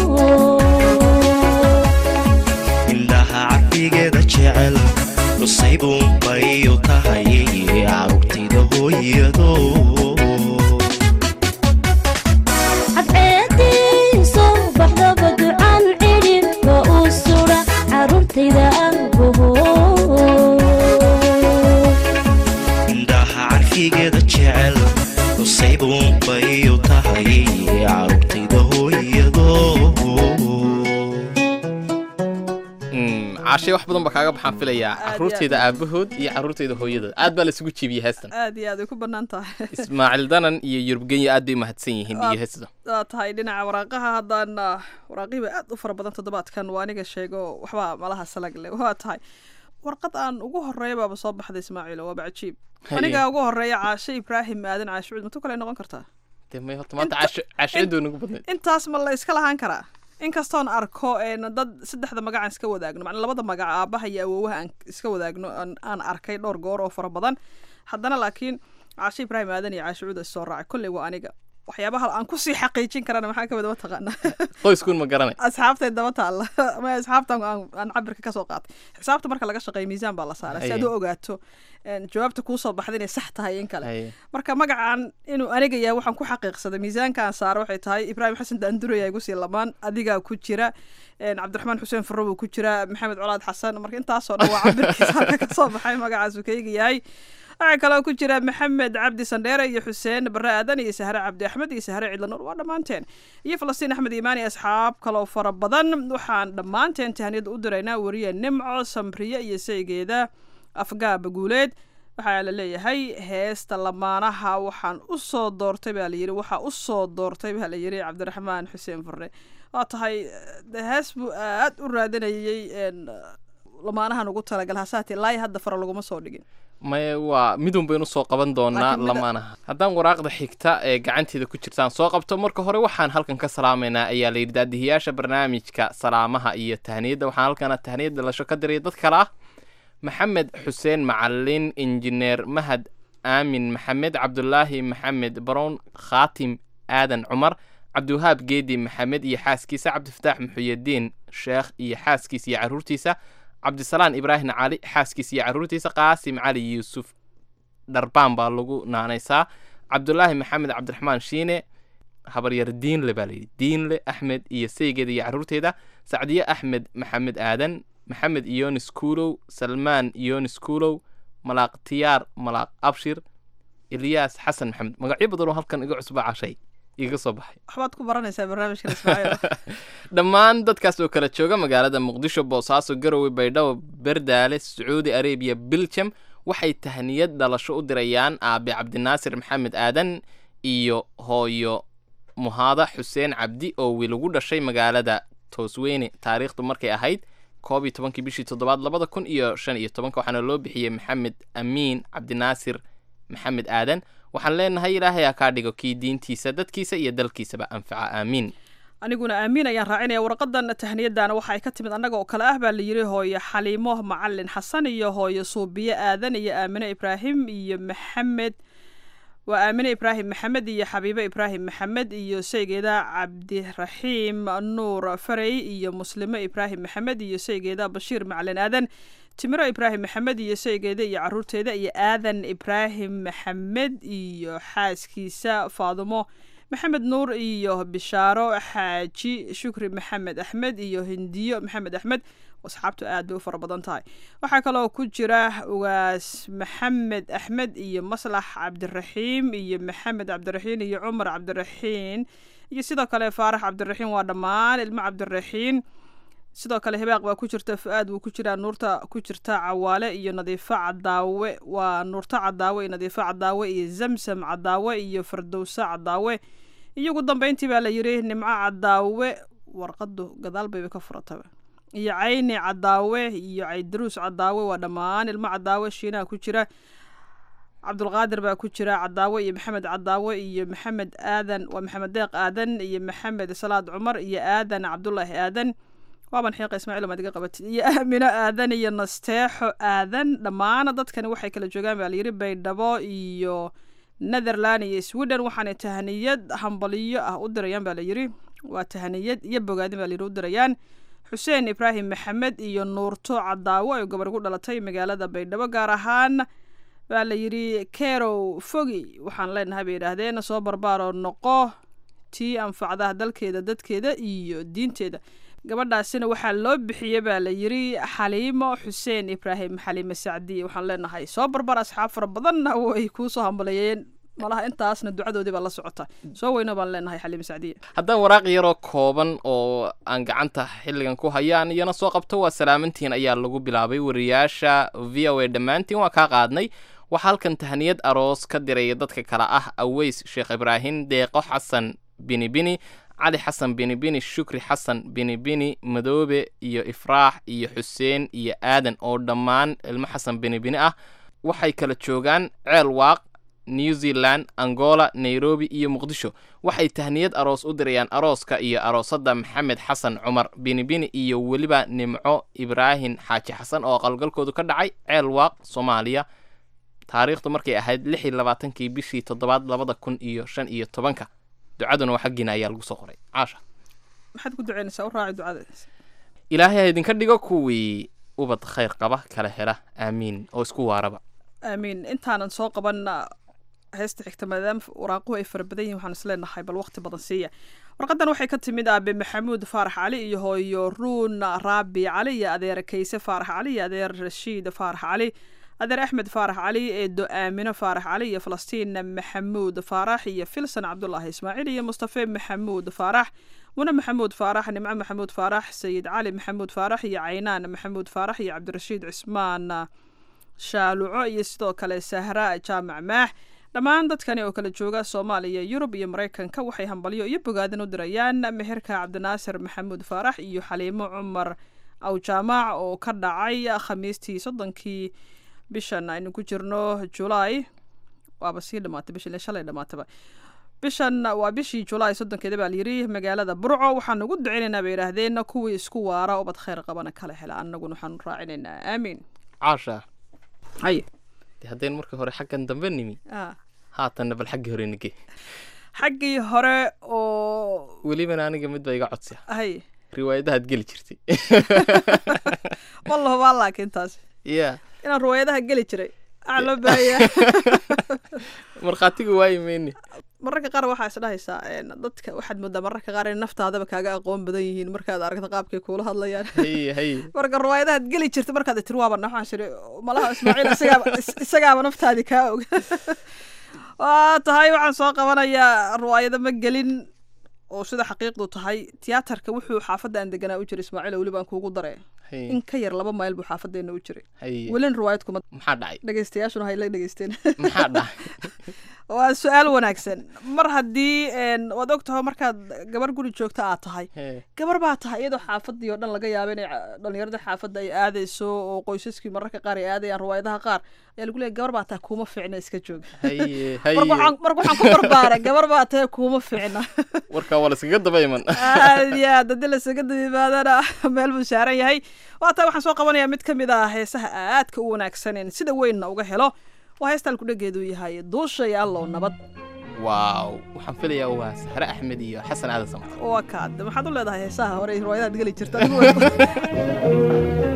indhaha carfigeeda jecel cusaybuunbay u tahay carruurtayda hooyado cadceedii soo baxdaba ducaan cidhibka u sudha caruurtayda ahbaho indhaha carfigeeda jecel cusaybuunbay u tahay carruurtayda hooyado Mm, caashay wax badan baa kaaga baxaan filayaa Aad iyo aad. caruurteeda aabahood iyo caruurteeda hooyadood aad baa laisugu jiibiyey heestan aad iyo aad ay ku bannaan tahay ismaaciil danan iyo yurub genyo aad bay umahadsan yihiin iyo heestan waa tahay dhinaca waraaqaha haddaan ah, waraaqihiiba aad u fara badan toddobaadkan waa aniga sheego waxba malaha salag leh waa tahay warqad aan ugu horeeya baaba soo baxday ismaaciil waaba cajiib Haye. aniga ugu horeeya caashe ibraahim aadan caashe cuud matu kale noqon kartaa dee may horta maanta caasho caashacidoo nagu badnayd intaas ma la iska lahaan karaa inkastoon arko een dad saddexda magacaan iska wadaagno macnaa labada magac aabaha iyo awoowaha aan iska wadaagno aan aan arkay dhowr goor oo fara badan haddana laakiin caashe ibraahim aadan iyo caashe cuud is soo raacay kolley waa aniga waxyaabaha aan kusii xaqiijin karana maxaa kamid ma taqaana qoyskuun ma garanay asxaabtay daba taalla ama asxaabtan aan aan cabirka kasoo qaatay xisaabta marka laga shaqeeyo miisaan baa la saaraa si aad u Haye. ogaato een, jawaabta kuu soo baxda inay sax tahay in kale Haye. marka magacan inuu aniga yahay waxaan ku xaqiiqsaday miisaankaan saara waxay tahay ibraahim xasan daanduraya igu sii lamaan adigaa ku jira een, cabdiraxmaan xuseen furro buu ku jira maxamed colaad xasan marka intaasoo dhan waa cabirkiisa halka kasoo baxay magacaasuu kayga yahay waxaa kaloo ku jira maxamed cabdi sandheere iyo xuseen bare aadan iyo sahre cabdi axmed iyo sahre cidlanuur waa dhammaanteen iyo falastiin axmed iimaan iyo asxaab kaloo fara badan waxaan dhammaanteen tahaniyada u diraynaa wariye nimco samriye iyo saygeeda afgaaba guuleed waxaa la leeyahay heesta lamaanaha waxaan u soo doortay baa layidhi waxaa u soo doortay baa layidhi cabdiraxmaan xuseen furre waa tahay de hees buu aad u raadinayay een, lamaanahan ugu talagal hasaate laaya hadda fara laguma soo dhigin maye waa midun baynu soo qaban doonaa Laakiin mida- lamaanaha haddaan waraaqda xigta ee gacanteeda ku jirtaan soo qabto marka hore waxaan halkan ka salaamaynaa ayaa la yidhi daadihiyaasha barnaamijka salaamaha iyo tahniyadda waxaan halkana tahniyad dhalasho ka diray dad kale ah maxamed xuseen macalin injineer mahad aamin maxamed cabdulaahi maxamed barown khaatim aadan cumar cabdiwahaab geedi maxamed iyo xaaskiisa cabdifataax muxuyadiin sheekh iyo xaaskiisa iyo caruurtiisa cabdisalaan ibraahim cali xaaskiisa iyo caruurtiisa qaasim cali yuusuf dharbaan baa lagu naanaysaa cabdulaahi maxamed cabdiraxmaan shiine habaryar diinle baa layidhi diinle axmed iyo saygeeda iyo caruurteeda sacdiye axmed maxamed aadan maxamed iyonis kuulow salmaan iyonis kuulow malaaq tiyaar malaaq abshir ilyaas xasan maxamed magacyo badanoo halkan iga cusba cashay iga soo baxay waxbaad ku baranaysaa barnaamijkan ismaaciil dhammaan dadkaas oo kala jooga magaalada muqdisho boosaaso garowe baydhabo berdaale sacuudi arabiya biljam waxay tahniyad dhalasho u dirayaan aabe cabdinaasir maxamed aadan iyo hooyo muhaada xuseen cabdi oo wilagu dhashay magaalada toosweyne taariikhdu markay ahayd koob iyo tobankii bishii toddobaad labada kun iyo shan iyo tobanka waxaana loo bixiyey maxamed amiin cabdinaasir maxamed aadan waxaan leenahay ilaahay ha kaa dhigo kii diintiisa dadkiisa iyo dalkiisaba anfaca aamiin aniguna aamiin ayaan raacinaya warqadan tahniyadana waxa ay ka timid annaga oo kale ah baa la yidhi hooyo xaliimo macalin xasan iyo hooyo suubiye aadan iyo aamine ibraahim iyo maxamed waa aamine ibraahim maxamed iyo xabiibe ibraahim maxamed iyo saygeeda cabdiraxiim nuur farey iyo muslimo ibraahim maxamed iyo saygeeda bashiir macalin aadan timiro ibraahim maxamed iyo saygeeda iyo caruurteeda iyo aadan ibraahim maxamed iyo xaaskiisa faadumo maxamed nuur iyo bishaaro xaaji shukri maxamed axmed iyo hindiyo maxamed axmed asxaabtu aad bay u fara badan tahay waxaa kaloo ku jira ugaas maxamed axmed iyo maslax cabdiraxiim iyo maxamed cabdiraxiin iyo cumar cabdiraxiin iyo sidoo kale faarax cabdiraxiin waa dhammaan ilmo cabdiraxiin sidoo kale hibaaq baa ku jirta fu-aad wuu ku jiraa nuurta ku jirta cawaale iyo nadiifo cadaawe waa nuurto cadaawe iyo nadiifo cadaawe iyo zamsam cadaawe iyo fardowse cadaawe iyo ugu dambeyntii baa la yidhi nimco cadaawe warqadu gadaal bayba ka furataba iyo cayni cadaawe iyo caydaruus cadaawe waa dhammaan ilmo cadaawe shiinaha ku jira cabdulqaadir baa ku jira cadaawe iyo maxamed cadaawe iyo maxamed aadan waa maxamed deeq aadan iyo maxamed salaad cumar iyo aadan cabdulaahi aadan waaban xiiqa ismaaciil maad iga qabatid iyo aamino aadan iyo nasteexo aadan dhammaan dadkani waxay kala joogaan baa layidhi baydhabo iyo netherland iyo sweden waxaanay tahaniyad hambaliyo ah u dirayaan baa layidhi waa tahaniyad iyo bogaadin baa layidhi u dirayaan xuseen ibraahim maxamed iyo nuurto cadaawo ay gabar ku dhalatay magaalada baydhabo gaar ahaan baa la yidhi kerow fogi waxaan leenahay bay yidhaahdeen soo barbaaroo noqo tii anfacda dalkeeda dadkeeda iyo diinteeda gabadhaasina waxaa loo bixiyey baa la yidhi xaliimo xuseen ibraahim xaliime sacdiye waxaan leenahay soo barbar asxaab fara badanna way kuusoo hambaleeyeen malaha intaasna ducadoodii baa la socota soo weyno baan leenahay xaliime sacdiye haddaan waraaq yaroo kooban oo aan gacanta xilligan ku hayaan iyana soo qabto waa salaamantiin ayaa lagu bilaabay wariyaasha v o a dhammaantiin waa kaa qaadnay waxaa halkan tahniyad aroos ka diraya dadka kale ah aweys sheekh ibraahim deeqo xasan bini bini cali xasan bini bini shukri xasan bini bini madoobe iyo ifraax iyo xuseen iyo aadan oo dhammaan ilmo xasan bini bini ah waxay kala joogaan ceel waaq new zealand angola nairobi iyo muqdisho waxay tahniyad aroos u dirayaan arooska iyo aroosadda maxamed xasan cumar bini bini iyo weliba nimco ibraahim xaaji xasan oo qalgalkoodu ka dhacay ceel waaq soomaaliya taariikhdu markay ahayd lix iyo labaatankii bishii toddobaad labada kun iyo shan iyo tobanka ducaduna waa xaggiina ayaa lagu soo qoray caasha maxaad ku duceynaysaa u raaci ducada ilaahay ha idinka dhigo kuwii ubad khayr qaba kala hela aamiin oo isku waaraba aamiin intaanan soo qaban heesta xigta maadaama waraaquhu ay fara badan yihin waxaan isleenahay bal waqti badan siiya warqadan waxay ka timid aabe maxamuud faarax cali iyo hooyo ruun raabi cali iyo adeer kayse faarax cali iyo adeer rashiid faarax cali adeer axmed faarax cali eedo aamino faarax cali iyo falastiin maxamuud faarax iyo filson cabdulaahi ismaaciil iyo mustafe maxamuud faarax mune maxamuud faarax nimco maxamuud faarax sayid cali maxamuud faarax iyo caynaan maxamuud faarax iyo cabdirashiid cismaan shaaluco iyo sidoo kale sahra jaamac maax dhammaan dadkani oo kala jooga soomaaliya yurub iyo maraykanka waxay hambalyo iyo bogaadin u dirayaan meherka cabdinaasir maxamuud faarax iyo xaliimo cumar awjaamaac oo ka dhacay khamiistii soddonkii bishan aynu ku jirno julaay waaba sii dhamaatay bishan shalay dhamaataba bishan waa bishii julaay soddonkeeda baa layidhi magaalada burco waxaan ugu duceynaynaa bay yidhaahdeen kuwii isku waara ubad khayr qabana kala hela annaguna waxaanu raacinaynaa aamiin caasha haye de haddeen markii hore xaggan dambe nimi haatanna bal xaggii hore nige xaggii hore oo welibana aniga mid ba iga codsi hay riwaayadahaad geli jirtay ma lahubaa laakiin taasi ya inaan riwaayadaha geli jiray waxaa loo baahaya markhaatiga waayi mayne mararka qaar waxaa isdhahaysaa een, dadka waxaad moodaa mararka qaar in naftaadaba kaaga aqoon badan yihiin markaad aragto qaabkay kuula hadlayaan haye haye marka riwaayadahaad geli jirta markaad tiri waaba waxaan shiri malaha ismaaciil isagaaba is- isagaaba naftaadii kaa og waa tahay waxaan soo qabanayaa riwaayado ma gelin oo sida xaqiiqdu tahay tiyaatarka wuxuu xaafadda aan deganaa u jiray ismaaciil oo weliba aan kuugu dare haye in ka yar laba mayl buu xaafadeena u jiray haye welin riwaayad kuma maxaa dhacay dhegeystayaashuna hay la dhegeysteen maxaa dhacay waa su-aal wanaagsan mar haddii een, waad og taho markaad gabar guri joogta aad tahay Hee, gabar baa tahay iyadoo xaafadii oo dhan laga yaaba inay ca- dhallinyarada xaafadda ay aadayso oo qoysaskii mararka qaar ay aadayaan riwaayadaha qaar ayaa lagu leeyahy gabar baa tahay kuuma fiicna iska jooga haye marka haye waxaan marka waxaan ku barbaaray gabar baa tahay kuuma fiicna warkaa waa laskaga daba iman aad iyo aad haddii lasaga dabimaadana meel buu saaran yahay waa tahay waxaan soo qabanayaa mid ka mid ah heesaha aadka u wanaagsanen sida weynna uga helo waa heestaan kudhageedu yahay duushay allow nabad waaw waxaan filayaa waa sahre axmed iyo xasan aadan samar waa kaad maxaad u leedahay heesaha hore iyo riwaayadaad geli jirta adigu way-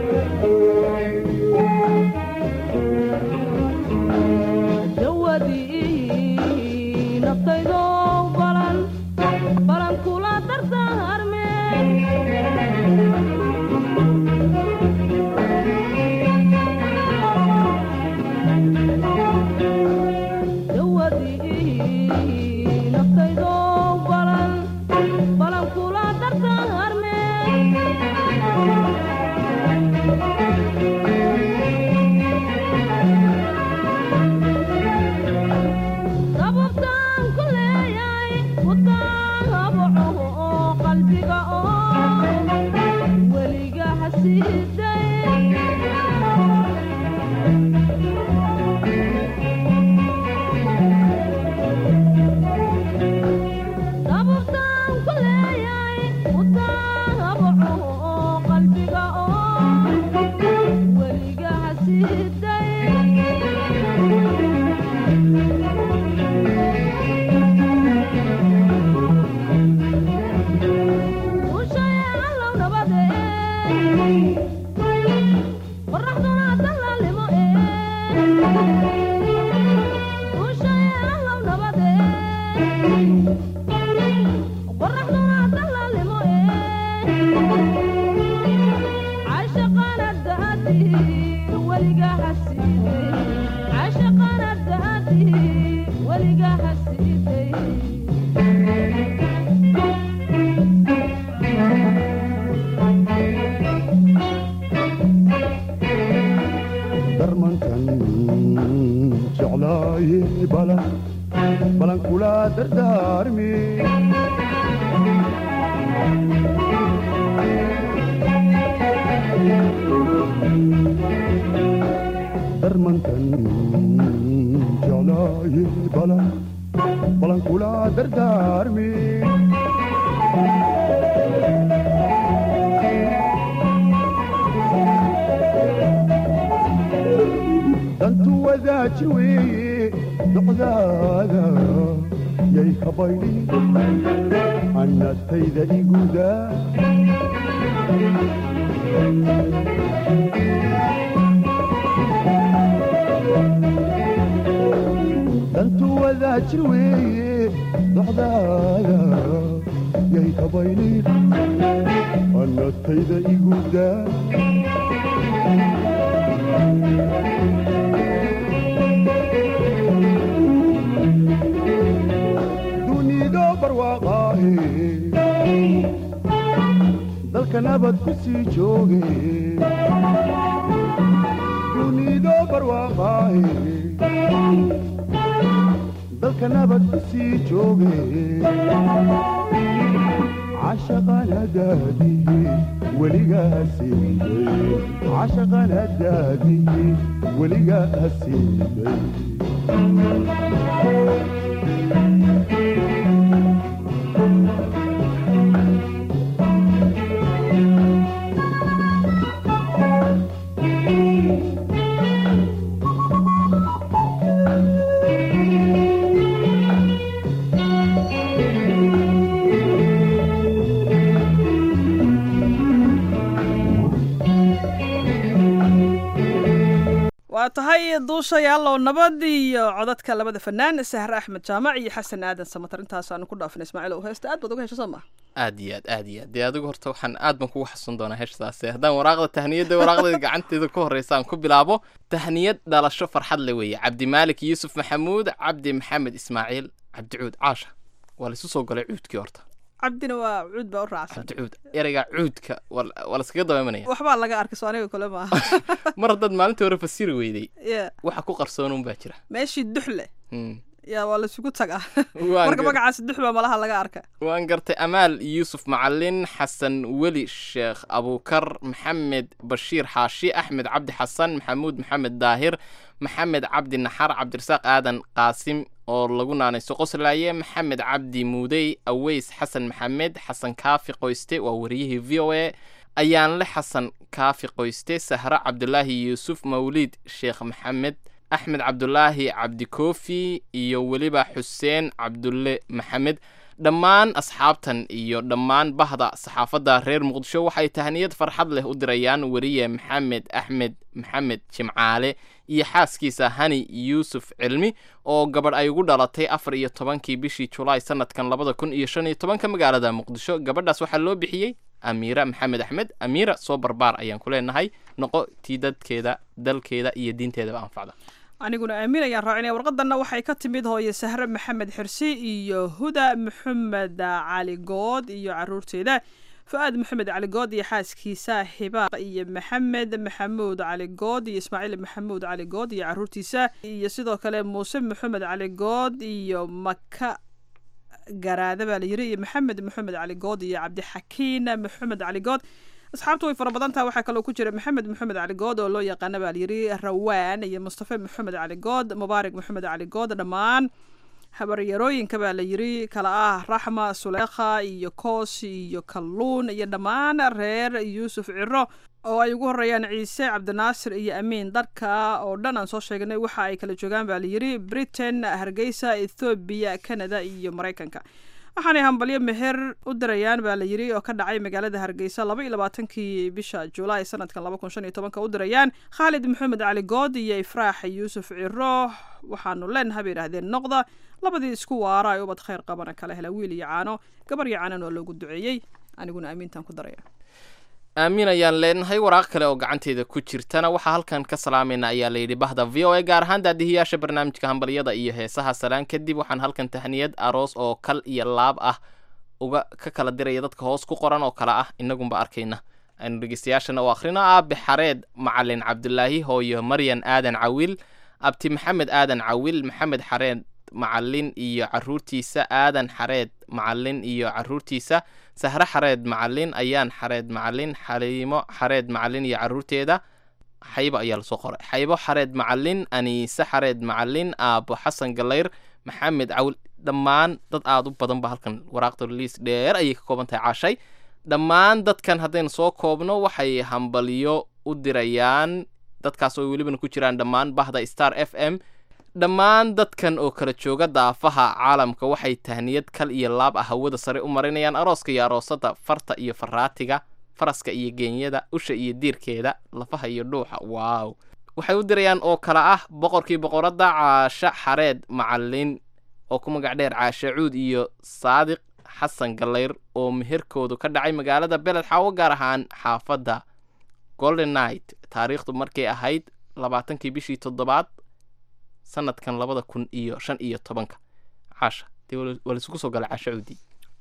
darmankan jeclaaye balan balan kula dardaarmi darmankan jeclaaye balan balan kula dardaarmi dantu wadaaji weeye docdaada yay kabaydi annatayda iguda dantu wadaaji weeye docdaada yay kabaydi annatayda iguda dunido barwaaqaahe dalka nabad ku sii jooge dunido barwaaqaahe dalka nabad ku sii jooge cashaqanadaadihi weligaa siiday cashaqanadaadihi weligaa siiday waa tahay duushayaalow nabad iyo codadka labada fanaan sahre axmed jaamac iyo xasan aadan samatar intaasaanu ku dhaafin ismaaciil oo heesta aad baad uga hesho soo maa aad iyo aad aad iyo aad dee adigu horta waxaan aad baan kugu xasuun doonaa heeshtaasi haddaan waraaqda tahniyadda waraaqdeeda gacanteeda ku horreysa aan ku bilaabo tahniyad dhalasho farxad le weeye cabdimaalik yuusuf maxamuud cabdi maxamed ismaaciil cabdicuud caasha waa laisu soo galay cuudkii horta cabdina waa cuud baa u raacsan cabdicuud ereyga cuudka waa waa laskaga dabaimanaya waxbaa laga arkay soo aniga kule maaha mar haddaad maalintii hore fasiri weyday Yeah. waxa ku qarsoonuun baa jira meeshii duxle Hmm. yaa waa laisugu tagaa Waan marka gar- magacaasi dux baa malaha laga arka waan gartay amaal yuusuf macalin xasan weli sheekh abuukar maxamed bashiir xaashi axmed cabdi xasan maxamuud maxamed daahir maxamed cabdi naxar cabdirasaaq aadan qaasim oo lagu naanayso qoslaaye maxamed cabdi muudey aweys xasan maxamed xasan kaafi qoyste waa wariyihii v o a ayaanle xasan kaafi qoyste sahre cabdulaahi yuusuf mawliid sheekh maxamed axmed cabdulaahi cabdikoofi iyo weliba xuseen cabdulle maxamed dhammaan asxaabtan iyo dhammaan bahda saxaafadda reer muqdisho waxay tahniyad farxad leh u dirayaan weriye maxamed axmed maxamed jimcaale iyo xaaskiisa hani yuusuf cilmi oo gabadh ay ugu dhalatay afar iyo tobankii bishii julaay sanadkan labada kun iyo shan iyo tobanka magaalada muqdisho gabadhaas waxaa loo bixiyey amiira maxamed axmed amiira soo barbaar ayaan ku leenahay noqo tii dadkeeda dalkeeda iyo diinteedaba anfacda aniguna aamin ayaan raacinaya warqadanna waxay ka timid hooye sahre maxamed xirsi iyo huda maxamed cali good iyo caruurteeda fu-aad maxamed cali good iyo xaaskiisa hibaaq iyo maxamed maxamuud cali good iyo ismaaciil maxamuud cali good iyo caruurtiisa iyo sidoo kale muuse maxamed cali good iyo maka garaada baa la yiri iyo maxamed maxamed cali good iyo cabdixakiin maxamed cali good asxaabtu way fara badan tahay waxaa kaloo ku jira maxamed maxamed cali good oo loo yaqaana baa layiri rawaan iyo mustafa maxamed cali good mubaarak maxamed cali good dhammaan habaryarooyinka baa la yiri kala ah raxma suleekha iyo koos iyo kalluun iyo dhammaan reer yuusuf ciro oo ay ugu horeeyaan ciise cabdinaasir iyo amiin dharka oo dhan aan soo sheegnay waxa ay kala joogaan baa layiri britain hargeysa ethoobiya canada iyo maraykanka waxaanay hambalyo meher u dirayaan baa la yiri oo ka dhacay magaalada hargeysa laba iyo labaatankii bisha julaay sanadkan laba kun shan iyo tobanka u dirayaan khaalid maxamed cali good iyo ifraax yuusuf ciro waxaanu leenaha bay yidhaahdeen noqda labadii isku waara ay ubad khayr qabana kala hela wiil iyo caano gabar iyo caanan waa loogu duceeyey aniguna amiintaan ku daraya aamin ayaan leenahay waraaq kale oo gacanteeda ku jirtana waxaa halkan ka salaamayna ayaa layidhi bahda v o a gaar ahaan daadihiyaasha barnaamijka hambalyada iyo heesaha salaan kadib waxaan halkan tahniyad aroos oo kal iyo laab ah uga ka kala diraya dadka hoos ku qoran oo kale ah inagunba arkayna aynu dhegeystayaashana u akhrino aabe xareed macalin cabdulaahi hooyo maryan aadan cawiil abti maxamed aadan cawiil maxamed xareed macalin iyo caruurtiisa aadan xareed macalin iyo caruurtiisa sahre xareed macalin ayaan xareed macalin xaliimo xareed macalin iyo caruurteeda xaybo ayaa lasoo qoray xaybo xareed macalin aniise xareed macalin aabo xasan galayr maxamed cawil dhammaan dad aada u badan ba halkan waraaqda liis dheer ayay ka kooban tahay caashay dhammaan dadkan haddaynu soo koobno waxay hambalyo u dirayaan dadkaas oo welibana ku jiraan dhammaan bahda star f m dhammaan dadkan oo kala jooga daafaha caalamka waxay tahniyad kal iyo laab ah hawada sare u marinayaan arooska iyo aroosada farta iyo faraatiga faraska iyo geenyada usha iyo diirkeeda lafaha iyo dhuuxa waaw waxay u dirayaan oo kale ah boqorkii boqoradda caashe xareed macalin oo ku magac dheer caashe cuud iyo saadiq xasan galayr oo meherkoodu ka dhacay magaalada beled xaawo gaar ahaan xaafadda golden night taariikhdu markay ahayd labaatankii bishii toddobaad sanadkan labada kun iyo shan iyo tobanka caasha dee waa laisugu soo galay caasha cuudi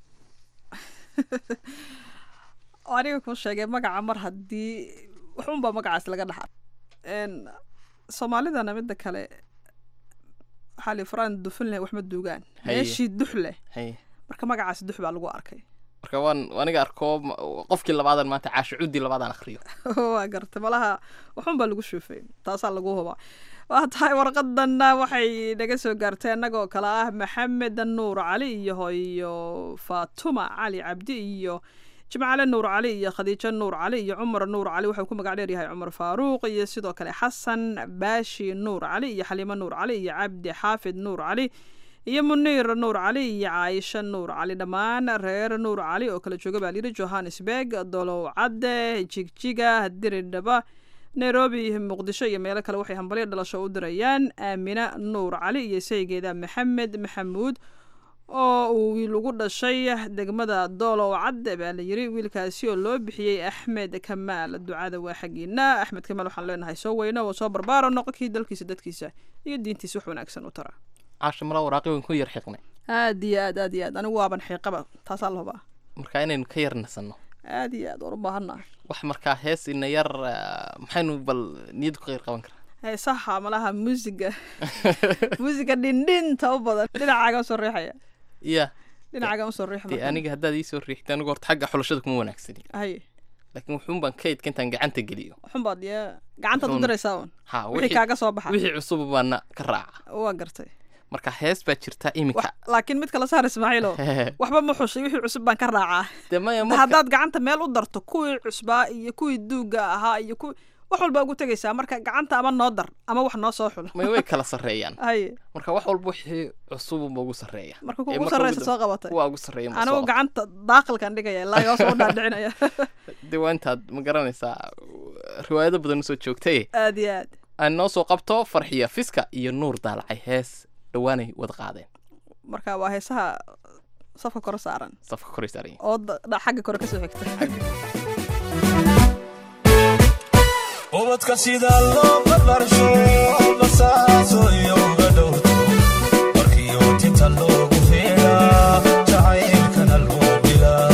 aniga kuu sheegay magaca mar haddii waxunbaa magacaas laga dhaxa soomaalidana midda kale waxaa li faraan dufin leh waxma duugaan Haye. meeshii dux leh haye marka magacaas dux baa lagu arkay marka waan aniga arko ma- qofkii labaadan maanta caasha cuudi labaadaan akhriyo waa garta malaha waxunbaa lagu shuufay taasaa lagu hubaa waa tahay warqadanna waxay naga soo gaartay annagoo kale ah maxamed nuur cali iyo hooyo faatuma cali cabdi iyo jimcale nuur cali iyo khadiijo nuur cali iyo cumar nuur cali wuxuu ku magac dheer yahay cumar faaruuq iyo sidoo kale xasan baashi nuur cali iyo xaliimo nuur cali iyo cabdi xaafid nuur cali iyo muniir nuur cali iyo caaisha nuur cali dhammaan reer nuur cali oo kala jooga baa layidhi johannesburg dolow cadde jigjiga diridhaba nairobi muqdisho iyo meelo kale waxay hambalyo dhalasho u dirayaan aamina nuur cali iyo saygeeda maxamed maxamuud oo uu wiil ugu dhashay degmada doolow cadde baa la yiri wiilkaasi oo loo bixiyey axmed kamaal ducada waa xaggiina axmed kamaal waxaan leenahay soo weyno oo soo barbaaro noqo kii dalkiisa dadkiisa iyo diintiisa wax wanaagsan u tara caasha mala waraaqi weyn ku yar xiqnay aad iyo aad aad iyo aad anigu waaban xiiqaba taasaa la hubaa marka inaynu ka yar nasanno aad iyo aad waan u baahannaha wax markaa hees ina yar ah, maxaynu bal niyad ku qeyr qaban karaa heesaha malaha muusiga muusiga dhindhinta u badan dhinacaaga usoo riixaya ya dhinacaaga usoo riix dee aniga haddaad iisoo riixda anigu horta xagga xulashada kuma wanaagsani haye laakiin wuxuun baan kaydka intaan gacanta geliyo xunbaad ya gacantaad u Wuxuun- diraysaa un ha wixii kaaga soo baxa wixii cusub baana ka raaca waa gartay marka hees baa jirta iminka laakiin mid kala saar ismaaciilo waxba ma xushay wixii cusub baan ka raacaa dee maya Da marka haddaad gacanta meel u darto kuwii cusbaa iyo kuwii duugga ahaa iyo kuwii wax walba ugu tegaysaa marka gacanta ama noo dar ama wax noo soo xulo may way kala sarreeyaan haye marka wax walba wixii cusubunba ugu sarreeya marka Ee, kuwa ugu marka sarreysa ugu soo dam- qabatay kuwa ugu sarreeya ma anigu soo gacanta daaqilkan dhigaya ilaa iga soo dhaadhicinaya dee waa intaad ma garanaysaa riwaayado badan usoo joogtay aad iyo aad aan noo soo qabto farxiya fiska iyo nuur daalacay hees dhowaanay wada qaadeen marka waa heesaha safka kore saaran safka koray saaran yihiin. oo da- da- xagga kore kasoo xigta ubadka sida loo barbarsho basaaso iyo uga dhowrto markii ootinta loogu feedhaa jacaylkana loo bilaa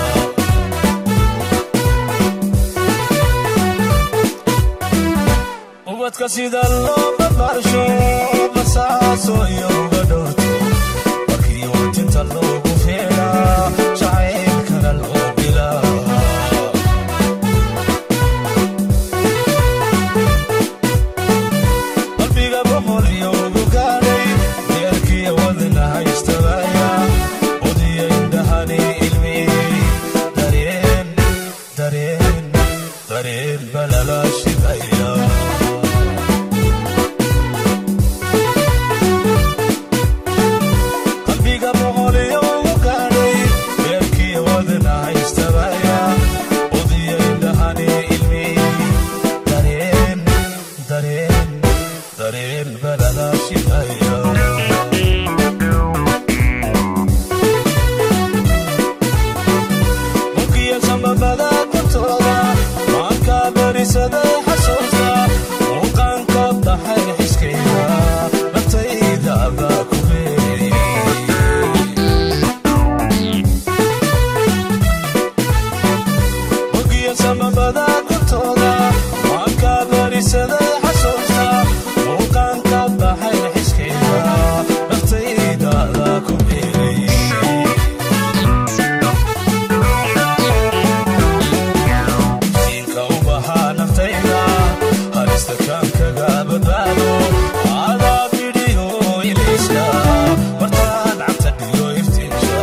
ubadka sida loo barbarsho basaaso iyo uga dhowrto markii ootinta loogu feedhaa jacaylkana loo bilaa qalbiga boqol iyo ugu gaadhay deerkiya wadna haystabaya udiya indhahani ilmiyey dareen dareen dareen balala shidaya qalbiga boqol iyo ugu gaadhay deerkiya wadna haystabaya udiya indhahani ilmiyey dareen dareen dareen balala shidaya mugiya sambabada kortooda maanka berisaday xasuusta muuqaanka baxay xiskayda naftayda baa ku beeriyey mugiya sambabada kortooda maanka berisaday xasuusta muuqaanka baxay xiskayda naftayda baa ku beeriyey siinka u bahaa naftayda halista kaan kaga badbaado adaa bidhiyo ilayska martaan cabta dhiyo iftiinka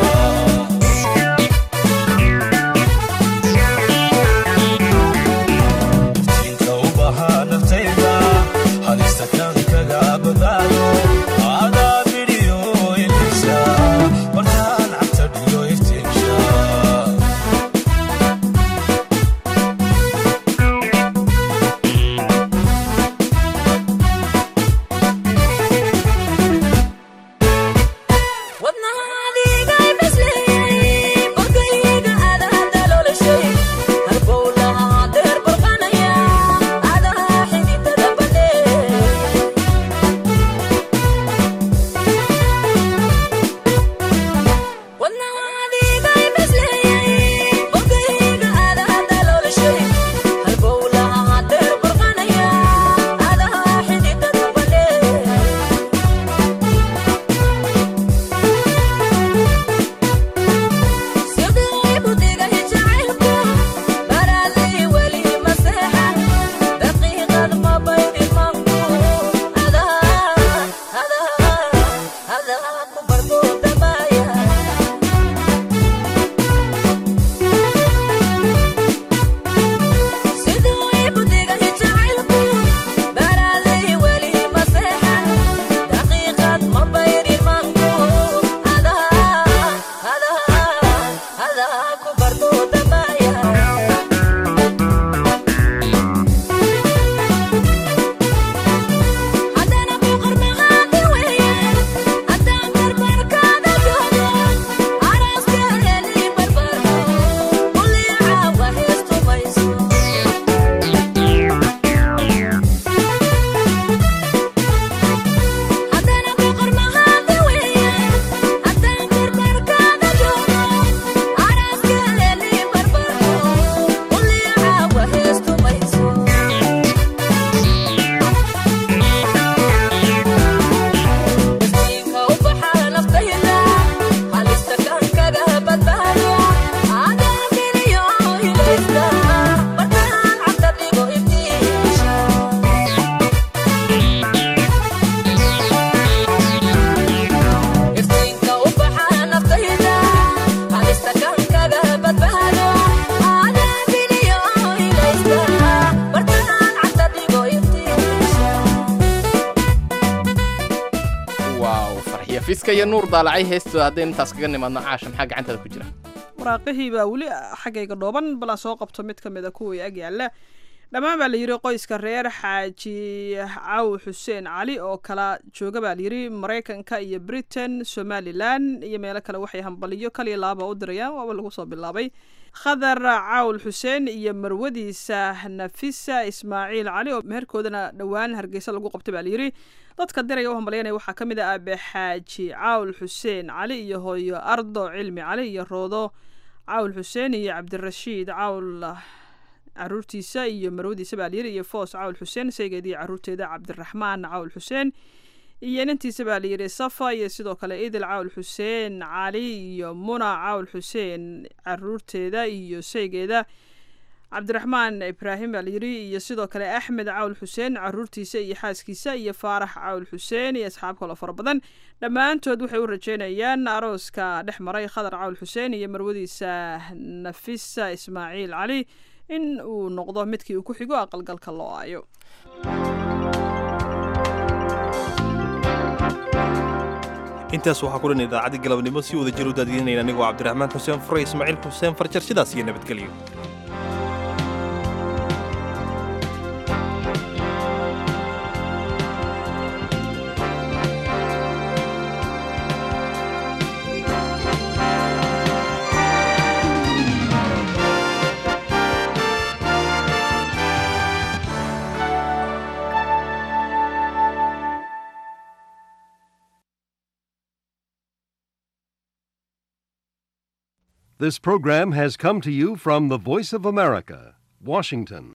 nafiska iyo nuur daalacay heestooda haddaynu intaas kaga nimaadno caasha maxaa gacantaada ku jira waraaqihii baa weli xaggayga dhooban balan soo qabto mid ka mid a kuwii ag yaalla dhammaan baa layidhi qoyska reer xaaji caw xuseen cali oo kala jooga baa layidhi maraykanka iyo britain somalilan iyo meelo kale waxay hambaliyo kaliya laaba u dirayaan waaba lagu soo bilaabay khadar cawl xuseen iyo marwadiisa nafisa ismaaciil cali oo meherkoodana dhowaan hargeysa lagu qabtay baa layidhi dadka diraya u hambalyanaya waxaa ka mid ah aabe xaaji cawl xuseen cali iyo hooyo ardo cilmi cali iyo roodo cawl xuseen iyo cabdirashiid cawl caruurtiisa iyo marwadiisa baa layidhi iyo foos cawl xuseen saygeediiyo caruurteeda cabdiraxmaan cawl xuseen iyo inantiisa baa layidhi safa iyo sidoo kale idil cawl xuseen cali iyo muna cawl xuseen caruurteeda iyo saygeeda cabdiraxmaan ibraahim baa layidhi iyo sidoo kale axmed cawl xuseen caruurtiisa iyo xaaskiisa iyo faarax cawl xuseen iyo asxaab kaloo fara badan dhammaantood waxay u rajeynayaan arooska dhex maray khadar cawl xuseen iyo marwadiisa nafisa ismaaciil cali in uu noqdo midkii uu ku xigo aqalgalka loo aayo intaas waxaa ku dhan idaacaddii galabnimo si wada jir u daadiinayna anigoo cabdiraxmaan xuseen fure ismaaciil xuseen farjar sidaas iyo nabadgelyo This program has come to you from the Voice of America, Washington.